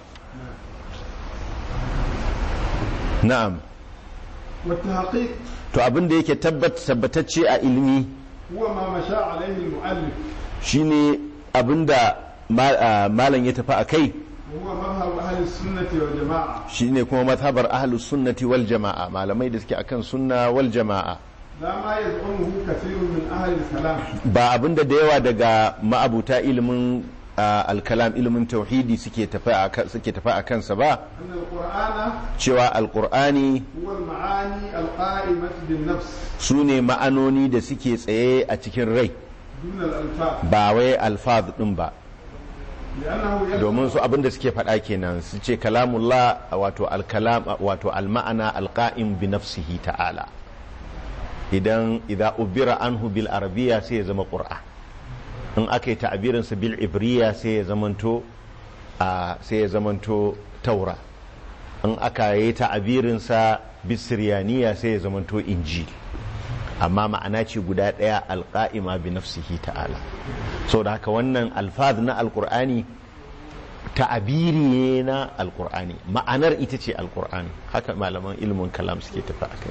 na'am wata haƙiƙ to abin da yake tabbat tabbatacce a ilimi huwa ma masha alaihi al-mu'allif shine abinda ma- ah, malam ya tafi a kai huwa madhhab ahli sunnati wal jama'a shine kuma mazhabar ahlus sunnati wal jama'a malamai da suke akan sunna wal jama'a la ma yaz'umuhu kathirun min ahli al-kalam ba abinda da yawa daga ma'abuta ilimin ah, alkalam ilimin tauhidi suke tafi a ka- suke tafi a kansa ba أن القرآن cewa alqur'ani هو المعاني القائمة بالنفس su ne ma'anoni da suke tsaye a cikin rai دون الألفاظ ba wai alfaz din ba لأنه يلزم domin su abinda suke faɗa kenan su ce kalamullah wato alkalam wato alma'ana alqa'im bi nafsihi ta'ala idan idza ubira anhu bil arabiyya sai ya zama qur'an in aka yi ta'abirin sa bil ibriya sai ya zamanto a sai ya zamanto taura in aka yi ta'abirin sa bis siryaniya sai ya zamanto injil amma ma'ana ce guda ɗaya alƙa'ima bi nafsihi ta'ala so da haka wannan alfaz na alƙur'ani ta'abiri ne na alƙur'ani ma'anar ita ce alƙur'ani haka malaman ilimin kalam suke tafi a kai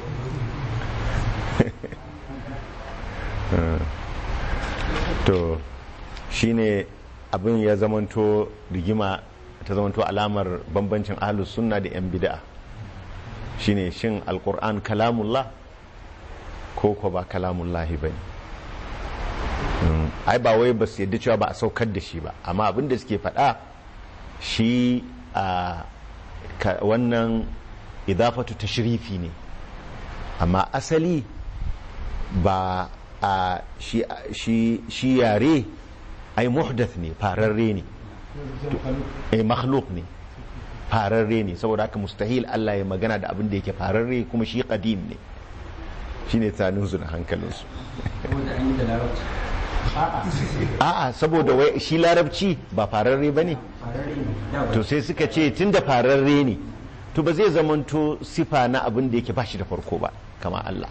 to shine abin ya zamanto rigima ta zamanto alamar bambancin ahlus sunna da 'yan bid'a shine shin alƙur'an kalamullah ko ko ba kalamullahi ba ne ai ba wai ba su yadda cewa ba a saukar da shi ba amma abin da suke faɗa shi a ka- wannan idafatu tashrifi ne amma asali ba a shi, shi, shi yare ai muhdath ne fararre ne eh makhluk ne fararre ne saboda haka mustahil Allah ya magana da abin da yake fararre kuma shi qadim ne shine tsaninsu da hankalinsu wanda an yi da larabci a'a saboda wai shi larabci ba fararre ba ne farare ne da ba to sai suka ce tun da fararre ne to ba zai zamanto sifa na abin da yake ba shi da farko ba kama Allah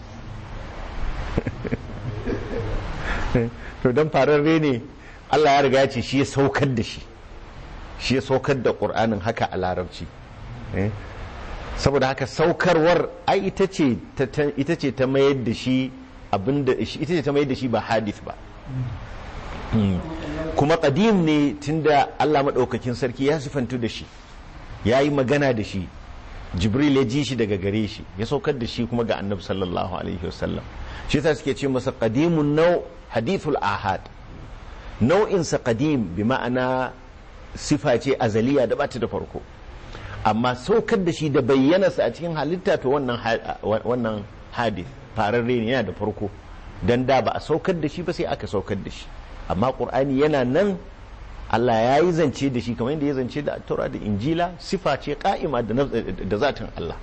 to don fararre ne Allah ya riga ya ce shi ya saukar da shi shi ya saukar da ƙur'anin haka a larabci Eh? saboda haka saukarwar ai ita ce ta- ta- ita ce ta mayar da shi abinda ita ce ta mayar da shi ba hadith ba Mm. kuma qadim ne tunda Allah maɗaukakin sarki ya sifantu da shi ya yi magana da shi jibril ya ji shi daga gare shi ya saukar da shi kuma ga annabi sallallahu alaihi wasallam shi yasa suke ce masa qadimun nau hadithul ahad nau'insa qadim bi ma'ana sifa ce azaliya da bata da farko amma saukar da shi da bayyanarsa a cikin halitta to wannan ha- wannan hadith fararre ne yana da farko dan da ba a saukar da shi ba sai aka saukar da shi amma qur'ani yana nan Allah ya yi zance da shi kamar yadda ya zance da taura da injila sifa ce ka'ima da naf- da zatin Allah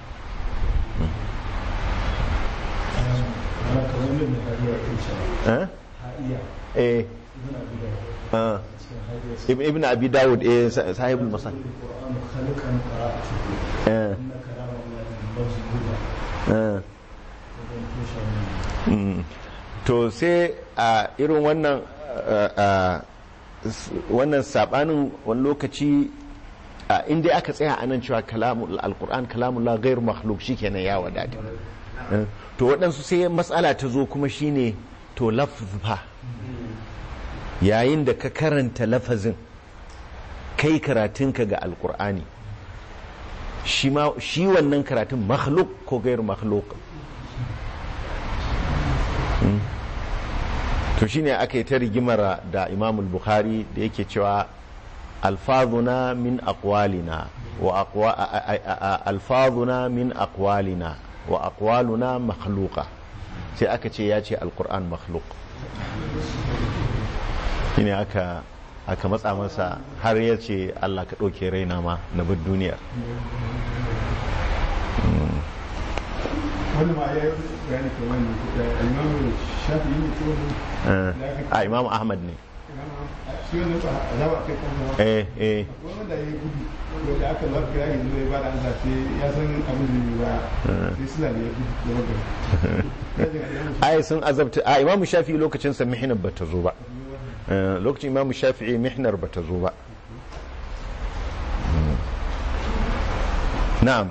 eh eh ah. Ibn Ibn Abi Dawud eh sa- sahibul masal eh eh Mm. to sai a irin wannan a- a- s- wannan sabanin wani lokaci a inda aka tsaya a nan cewa kalamul alquran kalamullah ghairu makhluk shikenan ya wadata Eh, to waɗansu sai matsala ta zo kuma shine to laffa yayin da ka karanta lafazin kai karatunka ga alkur'ani shi ma shi wannan karatun makhluk ko gairu makhluk Mm. to shine aka yi ta rigimar da imamul bukhari da yake cewa alfazuna min aqwalina wa aqwa a- a- a- a- alfazuna min aqwalina wa aqwaluna makhluqa sai aka ce ya ce alquran makhluk shine aka aka matsa masa har ya ce Allah ka ɗauke raina ma na bar duniyar wani ma ya yi bayani kamar ne da imamu shafi ne ko Eh, a imam ahmad ne shi wannan ba a zaba kai kan zama eh eh wani da ya yi gudu to da aka lafi ya yanzu ya bada Allah sai ya san abin da ya ba sai suna da ya gudu da magana ai sun azabta a imamu shafi'i lokacin sa mihnar bata zo ba Eh, lokacin imamu shafi'i mihnar bata zo ba Mm. na'am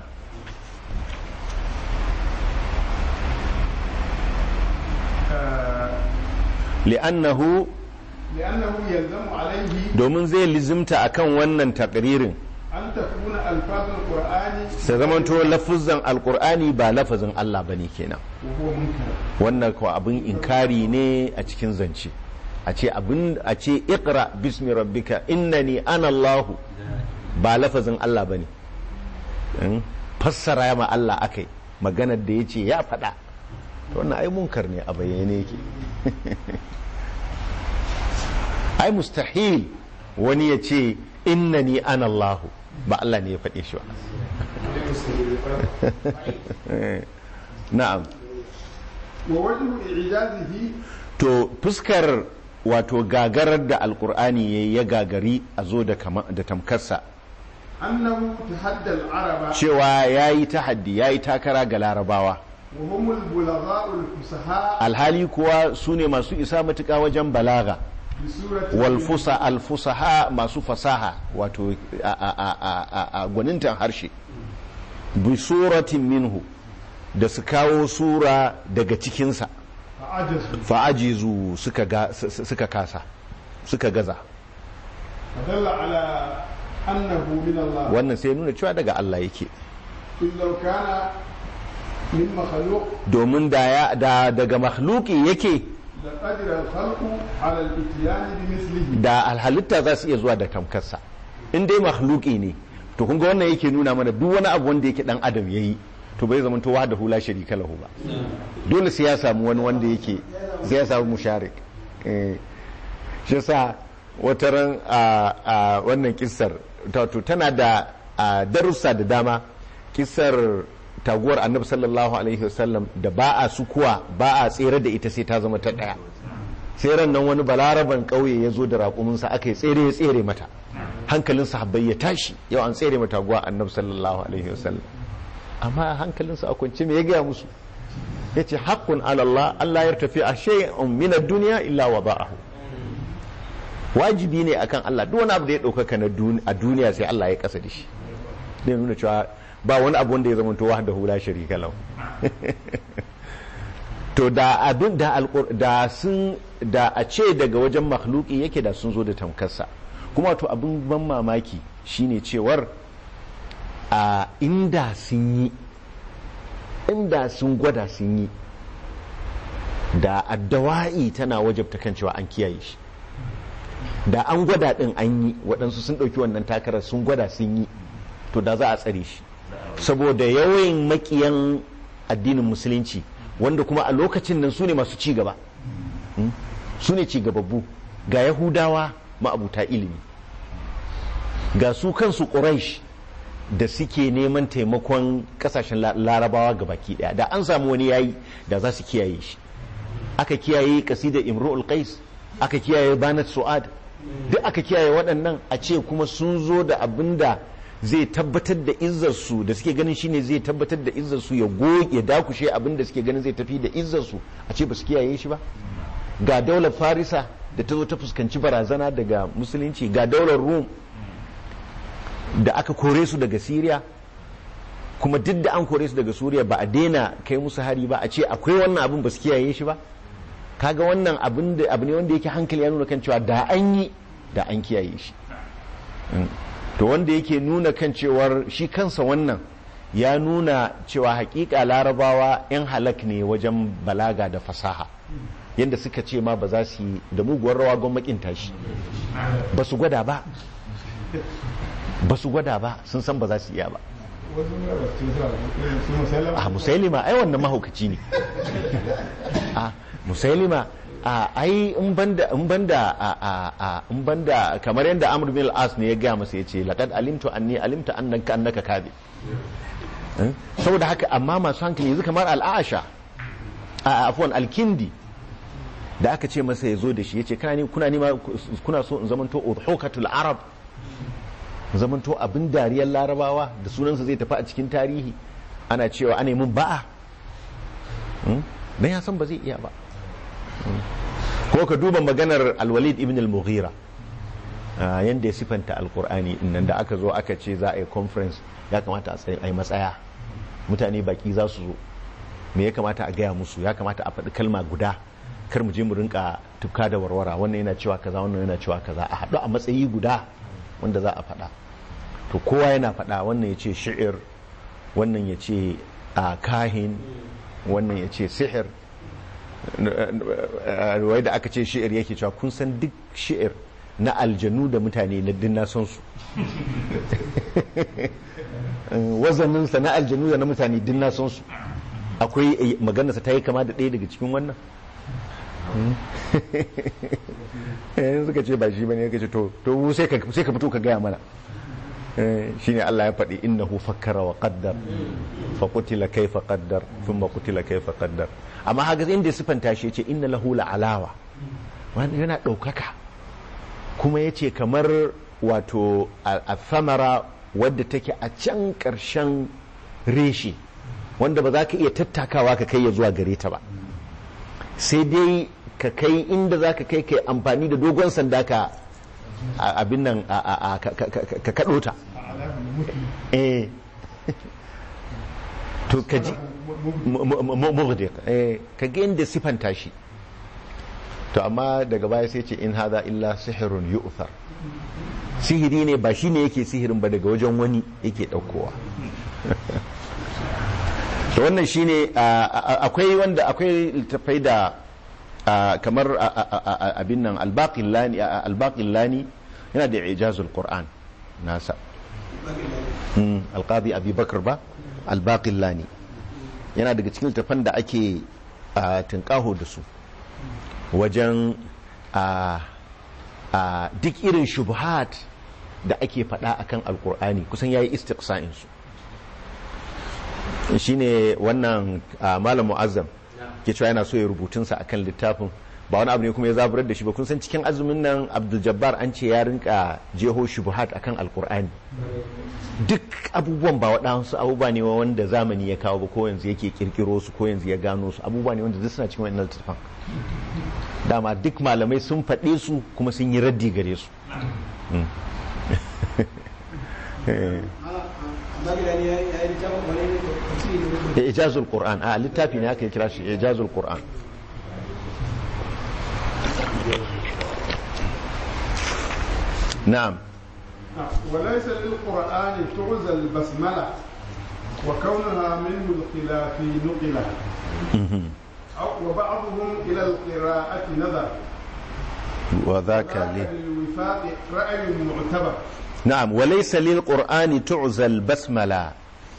li'annahu لأنه يلزم عليه domin zai lizimta akan wannan takririn أن تكون ألفاظ القرآن sai zamanto lafuzan alkur'ani ba lafazin Allah bane kenan وهو منكر wannan kuwa abin inkari ne a cikin zance a ce abin a ce iqra bismi rabbika innani ana Allahu ba lafazin Allah bane in fassara ma Allah akai maganar da yace ya faɗa to wannan ai munkar ne a bayyane yake ai mustahil wani ya ce innani ana Allahu ba Allah ne ya faɗe shi ba na'am ووجه إعجازه to fuskar wato gagarar da alkur'ani ya ya gagari a zo da kama- da tamkarsa أنه تحدى العرب cewa ya yi tahaddi ya yi takara ga larabawa وهم البلغاء الفصحاء alhali kuwa su ne masu isa matuƙa wajen balaga بسورة walfusa alfusaha masu fasaha wato a- a- a- a- a- a gwanintan harshe bi suratin minhu da su kawo sura daga cikinsa فعجزوا fa'ajizu suka ga- su- su- suka kasa suka gaza فدل على أنه من الله wannan sai nuna cewa daga Allah yake إذ لو كان من مخلوق domin da ya da daga makhluki yake لقدر الخلق على الاتيان بمثله da alhalitta za su iya zuwa da tamkarsa in dai makhluki ne to kun ga wannan yake nuna mana duk wani abu wanda yake dan adam yayi to bai zama to wahda hula sharika lahu ba dole sai ya samu wani wanda yake sai ya samu musharik eh shi yasa wata ran a a wannan kissar to tana da a, darussa da dama kissar taguwar annabi sallallahu alaihi wasallam da ba a sukuwa ba a tsere da ita sai ta zama ta daya sai ran nan wani balaraban ƙauye ya zo da raƙuminsa aka yi tsere ya tsere mata hankalin sahabbai ya tashi yau an tsere mata guwa annabi sallallahu alaihi wasallam amma hankalinsa a kwance me ya gaya musu ya ce haƙƙun alallah Allah ya tafi a shay'un min ad-dunya illa wada'ahu wajibi ne akan Allah duk wani abu da ya ɗaukaka na dun- a duniya sai Allah ya kasa da shi zai nuna cewa ba wani abu wanda ya zama to wahdahu la sharika lahu to da abin da alƙur da sun da a ce daga wajen makhluki yake da sun zo da tamkarsa kuma to abin ban mamaki shine cewar a inda sun yi inda sun gwada sun yi da addawa'i tana wajabta kan cewa an kiyaye shi da an gwada din an yi waɗansu sun ɗauki wannan takarar sun gwada sun yi to da za a tsare shi saboda yawan makiyan addinin musulunci wanda kuma a lokacin nan su ne masu ci gaba Mm? su ne ci gababbu ga yahudawa ma'abuta ilimi ga su kansu quraish da suke neman taimakon kasashen la- larabawa ga baki daya da an samu wani yayi da za su kiyaye shi aka kiyaye kasidar imru'ul qais aka kiyaye banat su'ad duk aka kiyaye waɗannan a ce kuma sun zo da abin da zai tabbatar da izzarsu da suke ganin shine zai tabbatar da izzarsu ya goge ya dakushe abin da suke ganin zai tafi da izzarsu a ce ba su kiyaye shi ba ga daular farisa da ta zo ta fuskanci barazana daga musulunci ga daular rum da aka kore su daga siriya kuma duk da an kore su daga suriya ba a daina kai musu hari ba a ce akwai wannan abin ba su kiyaye shi ba kaga wannan abin da abu ne wanda yake hankali ya nuna kan cewa da an yi da an kiyaye shi Mm. to wanda yake nuna kan cewar shi kansa wannan ya nuna cewa hakika larabawa 'yan halak ne wajen balaga da fasaha yadda suka ce ma ba za su yi da muguwar rawa gwamnatin tashi ba su gwada ba ba su gwada ba sun san ba za su iya ba wasu ne ba su suna irin su musallam a musailima ai wannan mahaukaci ne a musailima a ai in banda in banda a a a in banda kamar yadda amr bin al-as ne ya ga masa yace laqad alimtu anni alimta annaka annaka kadhib Eh? saboda haka amma masu hankali yanzu kamar al-aasha a afwan al-kindi da aka ce masa ya zo da shi yace kana ni kuna ni kuna so in zamanto udhukatul arab zamanto abin dariyar larabawa da sunansa zai tafi a cikin tarihi ana cewa ana mun ba'a don ya san ba zai iya ba ko ka duba maganar alwalid ibn al-mughira yadda ya sifanta alkur'ani nan da aka zo aka ce za a yi conference ya kamata a yi matsaya mutane baki za su zo me ya kamata a gaya musu ya kamata a faɗi kalma guda kar mu je mu rinka tufka da warwara wannan yana cewa kaza wannan yana cewa kaza a haɗu a matsayi guda wanda za a faɗa to kowa yana faɗa wannan ya ce shi'ir wannan ya ce a kahin wannan ya ce sihir wai da aka ce shi'ir yake cewa kun san duk shi'ir na aljanu da mutane na dinna son su wazaninsa na aljanu da na mutane dinna son su akwai maganarsa ta yi kama da ɗaya daga cikin wannan yanzu suka ce ba shi bane ya ce to to sai ka sai ka fito ka gaya mana shine Allah ya faɗi innahu fakkara wa qaddar fa qutila kayfa qaddar thumma qutila kayfa qaddar amma haka inda sifanta shi yace inna lahu la'alawa wani yana ɗaukaka kuma yace kamar wato a thamara wadda take a can ƙarshen reshe wanda ba za ka iya tattakawa ka kai ya zuwa gare ta ba sai dai ka kai inda za ka kai kai amfani da dogon sanda ka abin nan ka kaɗo ta eh to ka ji mughdiq eh ka ga inda sifanta shi to amma daga baya sai ce in hadha illa sihrun yu'thar sihiri ne ba shine yake sihirin ba daga wajen wani yake daukowa to wannan shine akwai wanda akwai littafai da kamar abin nan albaqillani yana da ijazul qur'an nasa alqadi abi bakar ba albaqillani yana daga cikin littafan da ake tunkaho da su wajen duk irin shubhat da ake faɗa akan alkur'ani kusan yayi istiqsa'in su shine wannan malam mu'azzam ke cewa yana so ya rubutunsa akan littafin ba wani abu ne kuma ya zaburar da shi ba kun san cikin azumin nan abdul jabbar an ce ya rinka jeho shubuhat akan alkur'ani duk abubuwan ba waɗansu abubuwa ne wanda zamani ya kawo ba ko yanzu yake kirkiro su ko yanzu ya gano su abubuwa ne wanda duk suna cikin wannan littafin dama duk malamai sun faɗe su kuma sun yi raddi gare su da ijazul qur'an a littafi ne aka kira shi ijazul qur'an na'am وليس للقرآن تعزى البسملة وكونها منه الخلاف نقلة وبعضهم إلى القراءة نظر وذاك لي للوفاق رأي معتبر نعم وليس للقرآن تعزى البسملة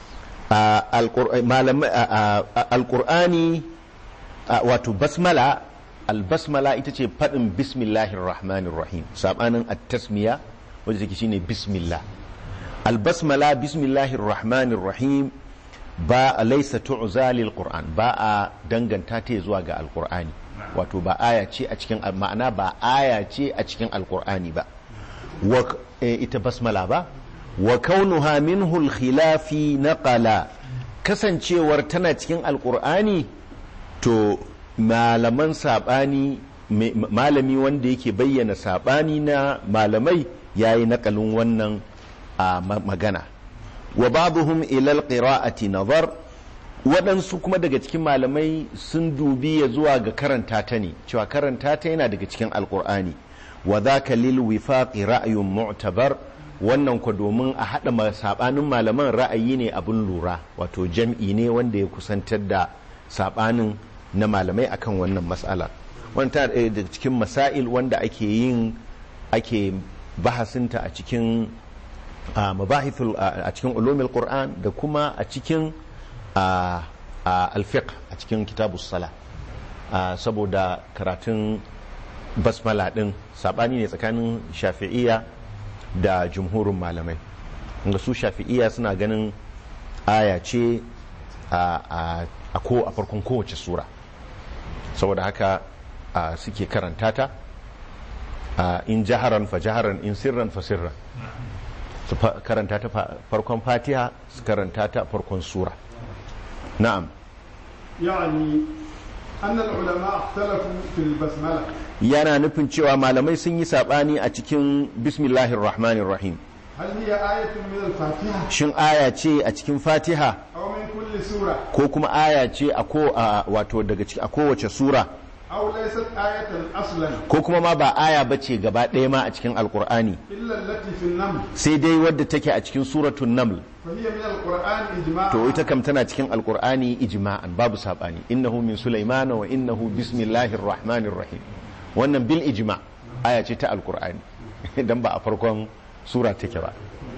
alkur'ani wato basmala albasmala ita ce faɗin bismillahir rahmanir rahim sabanin at-tasmiya wadda take shine bismillah albasmala bismillahir rahmanir rahim ba laysa tu'za lil qur'an ba a danganta ta zuwa ga alkur'ani wato ba aya ce a cikin ma'ana ba aya ce a cikin alkur'ani ba ita basmala ba wa kaunuha minhu al-khilafi naqala kasancewar tana cikin alkur'ani to malaman sabani malami wanda yake bayyana sabani na malamai yayi nakalin wannan magana wa ba'dhum ila al-qira'ati nazar waɗansu kuma daga cikin malamai sun dubi ya zuwa ga karanta ta ne cewa karanta ta yana daga cikin alkur'ani wa dhaka lil wifaqi ra'yun mu'tabar wannan ku domin a haɗa ma- saɓanin malaman ra'ayi ne abin lura wato jam'i ne wanda ya kusantar da saɓanin na malamai akan wannan matsala wani ta ɗaya daga cikin masail wanda ake yin ake bahasinta a cikin a mabahithul a a cikin ulumul qur'an da kuma a cikin a a alfiqh a cikin kitabus sala a, saboda karatun basmala din sabani ne tsakanin shafi'iyya da jumhurin malamai inda su shafi'iyya suna ganin aya ce a a a ko a farkon kowace sura saboda haka a, suke karanta ta a, in jaharan fa jaharan in sirran fa sirran su fa- karanta ta fa- farkon fatiha su karanta ta farkon sura na'am يعني أن العلماء اختلفوا في البسملة yana nufin cewa malamai sun yi sabani a cikin bismillahir rahmanir rahim هل هي آية من الفاتحة shin aya ce a cikin fatiha أو من كل سورة ko kuma aya ce a ko a wato daga ciki a kowace sura أو ليست آية أصلا ko kuma ma ba aya bace gaba ɗaya ma a cikin alkur'ani إلا التي في النمل sai dai wadda take a cikin suratul naml فهي من القرآن إجماعا to ita kam tana cikin alkur'ani ijma'an babu sabani innahu min sulaimana wa innahu bismillahir rahmanir rahim wannan bil ijma aya ce ta alkur'ani dan ba a farkon sura take ba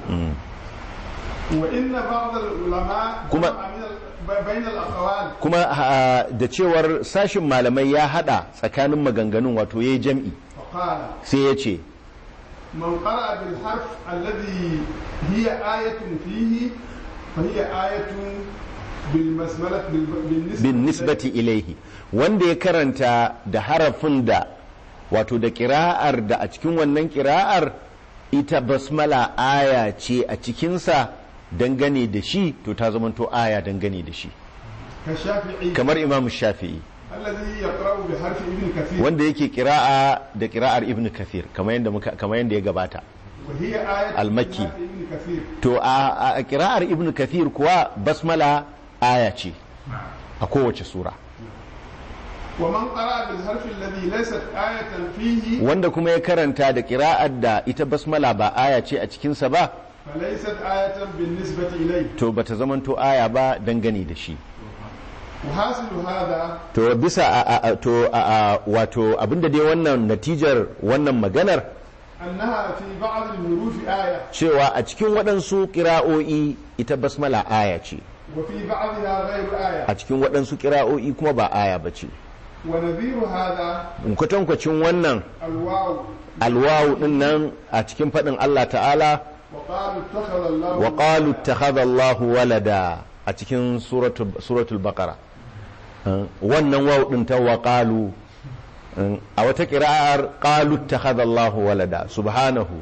وإن بعض العلماء كما- جمع من ال- بين الأقوال kuma ha- da cewar sashin malamai ya hada tsakanin maganganun wato yayi jam'i فقال sai ya ce من قرأ بالحرف الذي هي آية فيه فهي آية بالبسملة بالنسبة bin nisbati ilaihi wanda ya karanta da harafin da wato da kira'ar da a cikin wannan kira'ar ita basmala aya ce a cikinsa dangane da shi to ta zamanto aya dangane da shi كالشافعي kamar imam shafi'i الذي يقرأ بحرف ابن كثير wanda yake kira'a da kira'ar ibn kathir kamar yadda muka kamar yadda ya gabata وهي آية المكي. بحرف ابن كثير to a a kira'ar ibn kathir kuwa basmala aya ce a kowace sura ومن قرأ بالحرف الذي ليست آية فيه wanda kuma ya karanta da kira'ar da ita basmala ba aya ce a cikinsa ba فليست آية بالنسبة إليه to bata zamanto aya ba dangane da shi وحاصل هذا to bisa a, a, a, to a, a, wato abinda dai wannan natijar wannan maganar أنها في بعض الحروف آية cewa a cikin waɗansu ƙira'o'i ita basmala aya ce وفي بعضها غير آية a cikin waɗansu ƙira'o'i kuma ba aya ba ce ونذير هذا kwatankwacin wannan الواو alwawu ɗin nan a cikin faɗin Allah ta'ala وقالوا اتخذ الله wa qalu ittakhadha Allahu walada a cikin suratul suratul baqara Uh, wannan waw din ta wa qalu uh, a wata qira'ar qalu ittakhadha Allahu walada subhanahu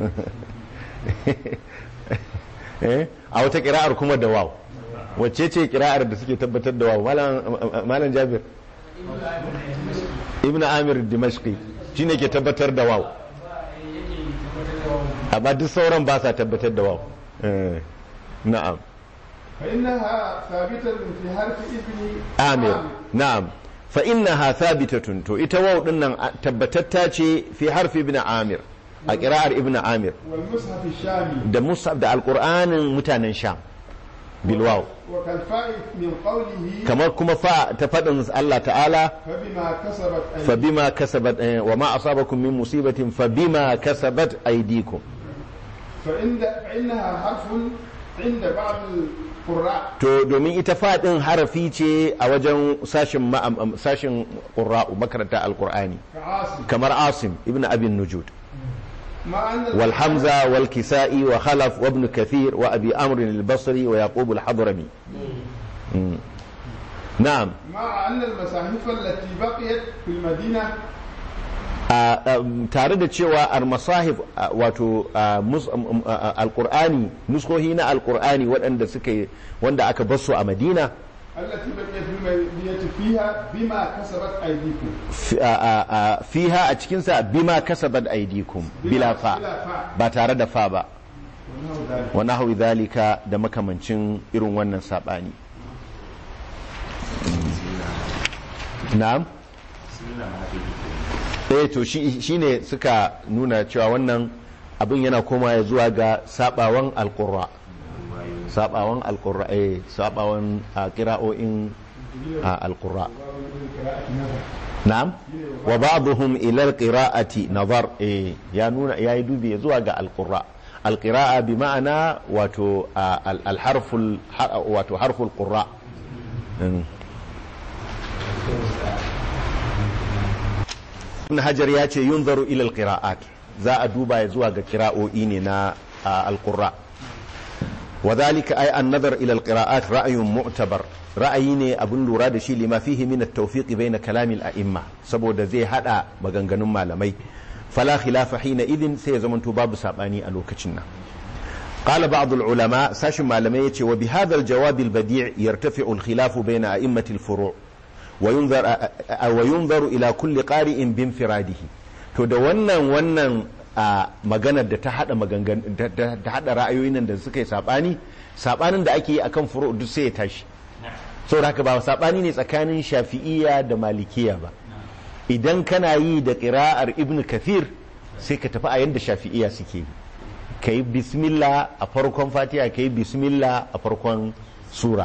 eh a wata qira'ar kuma da waw wacce ce qira'ar da suke tabbatar da waw malam malam Jabir ibn Amir Dimashqi shine ke tabbatar da waw amma duk sauran ba sa tabbatar da waw Eh, na'am فإنها ثابتة في حرف ابن amir na'am fa innaha thabitatun to ita waw din nan a- tabbatatta ce fi harfi ibn amir a qira'ar ibn amir والمصحف الشامي da musab da alqur'anin mutanen sham bil waw وكالفاء من قوله kamar kuma fa ta fadin Allah ta'ala فبما كسبت fa أيديكم bima kasabat eh, wa ma asabakum min musibatin fa bima kasabat aydikum فإن فإنها حرف عند بعض القراء to domin ita fadin harafi ce a wajen sashin ma'am- sashin qurra'u makaranta alqur'ani كعاصم kamar asim ibn abin nujud مع أن والحمزة والكسائي وخلف وابن كثير وأبي أمر البصري ويعقوب الحضرمي مم. نعم مع أن المصاحف التي بقيت في المدينة a- um, tare da cewa al-masahif a, wato a, mus- um, um, a- a- alkur'ani nuskohi na alkur'ani waɗanda suka yi wanda aka basu a madina التي بقيت في المدينة فيها بما كسبت أيديكم fi- a- a- a- fiha a cikinsa bima kasabat aidikum bila fa بلا فاء ba tare da fa ba ونحو ذلك wa nahwi dhalika da makamancin irin wannan sabani na'am eh to shi shine suka nuna cewa wannan abin yana koma ya zuwa ga sabawan alqurra sabawan alqurra eh sabawan a qira'o'in a alqurra na'am wa ba'dhum ila alqira'ati nazar eh ya nuna yayi dubi zuwa ga alqurra alqira'a bi ma'ana wato alharful wato harful qurra ibn hajar ya ce yunzaru ila alqira'at za a duba ya zuwa ga kira'o'i ne na alqurra wa dhalika ay an-nazar ila alqira'at ra'yun mu'tabar ra'ayi ne abin lura da shi lima fihi min at-tawfiq bayna kalamil a'imma saboda zai hada maganganun malamai fala khilafa hina idin sai ya zamanto babu sabani a lokacin nan قال بعض العلماء ساش malamai yace wa bihadha al-jawab al-badi' yartafi'u al-khilaf bayna a'immati al-furu' وينظر وينظر الى كل قارئ بانفراده to da wannan wannan maganar da ta hada magangan ta hada ra'ayoyin nan da suka yi sabani sabanin da ake yi akan furu duk sai ya tashi saboda haka ba sabani ne tsakanin shafi'iyya da malikiya ba idan kana yi da qira'ar ibn kathir sai ka tafi a yanda shafi'iyya suke yi kai bismillah a farkon fatiha kai bismillah a farkon sura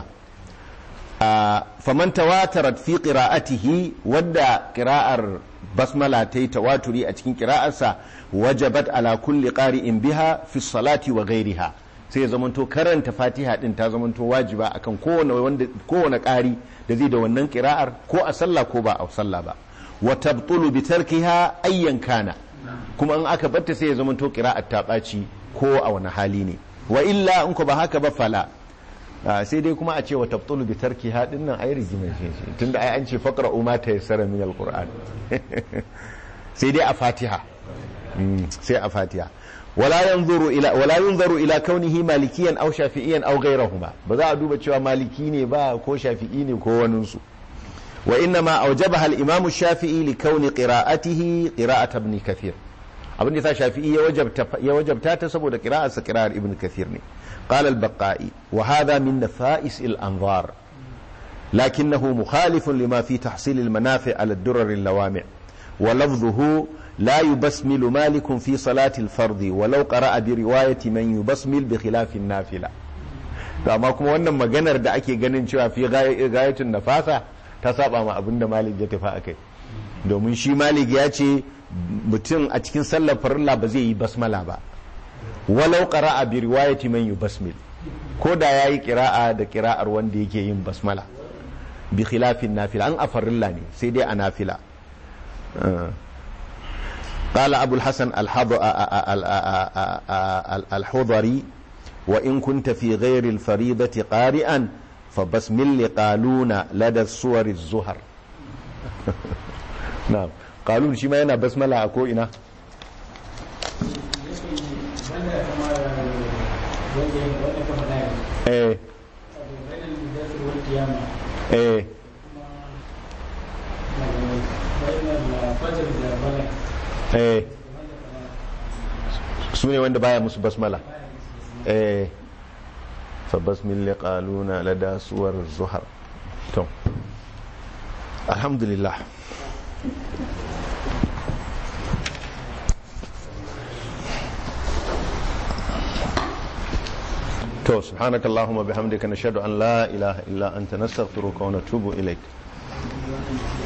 faman tawatarat fi qira'atihi wadda qira'ar basmala ta yi tawaturi a cikin qira'arsa wajabat ala kulli qari'in biha fi salati wa ghairiha sai ya zamanto karanta fatiha din ta zamanto wajiba akan kowane wanda kowane ƙari da zai da wannan qira'ar ko a sallah ko ba a sallah ba wa tabtulu bi tarkiha ayyan kana kuma in aka batta sai ya zamanto qira'ar ta ɓaci ko a wani hali ne wa illa in ko ba haka ba fala sai dai kuma a ce wa tabtulu bi tarki hadin nan ai rigimar shi tunda ai an ce faqra umma ta yassara min alquran sai dai a fatiha sai a fatiha wala yanzuru ila wala yunzaru ila kaunihi malikiyan aw shafi'iyan aw ghayrahuma ba za a duba cewa maliki ne ba ko shafi'i ne ko wani su wa inna ma awjabaha al-imam shafii li kauni qira'atihi qira'at ibn kathir abin da sa shafi'i ya wajabta ya wajabta ta saboda qira'arsa qira'ar ibn kathir ne قال البقائي وهذا من نفائس الأنظار لكنه مخالف لما في تحصيل المنافع على الدرر اللوامع ولفظه لا يبسمل مالك في صلاة الفرض ولو قرأ برواية من يبسمل بخلاف النافلة amma kuma wannan maganar da ake ganin cewa fi gayatun nafasa ta saba ma abin da malik ya tafi akai domin shi malik ya ce mutum a cikin sallar farilla ba zai yi basmala ba walau qara'a bi riwayati man yubasmil ko da yayi qira'a da qira'ar wanda yake yin basmala bi khilafin nafila an afarilla ne sai dai a nafila قال أبو الحسن الحضري وإن كنت في غير الفريضة قارئا فبسم لقالون لدى الصور الزهر نعم قالون شما ينا بسملة أكو إنا eh eh eh su ne wanda baya musu basmala eh fa basmil liqaluna lada suwar zuhar to alhamdulillah to subhanaka allahumma bihamdika nashhadu an la ilaha illa anta nastaghfiruka wa natubu ilaik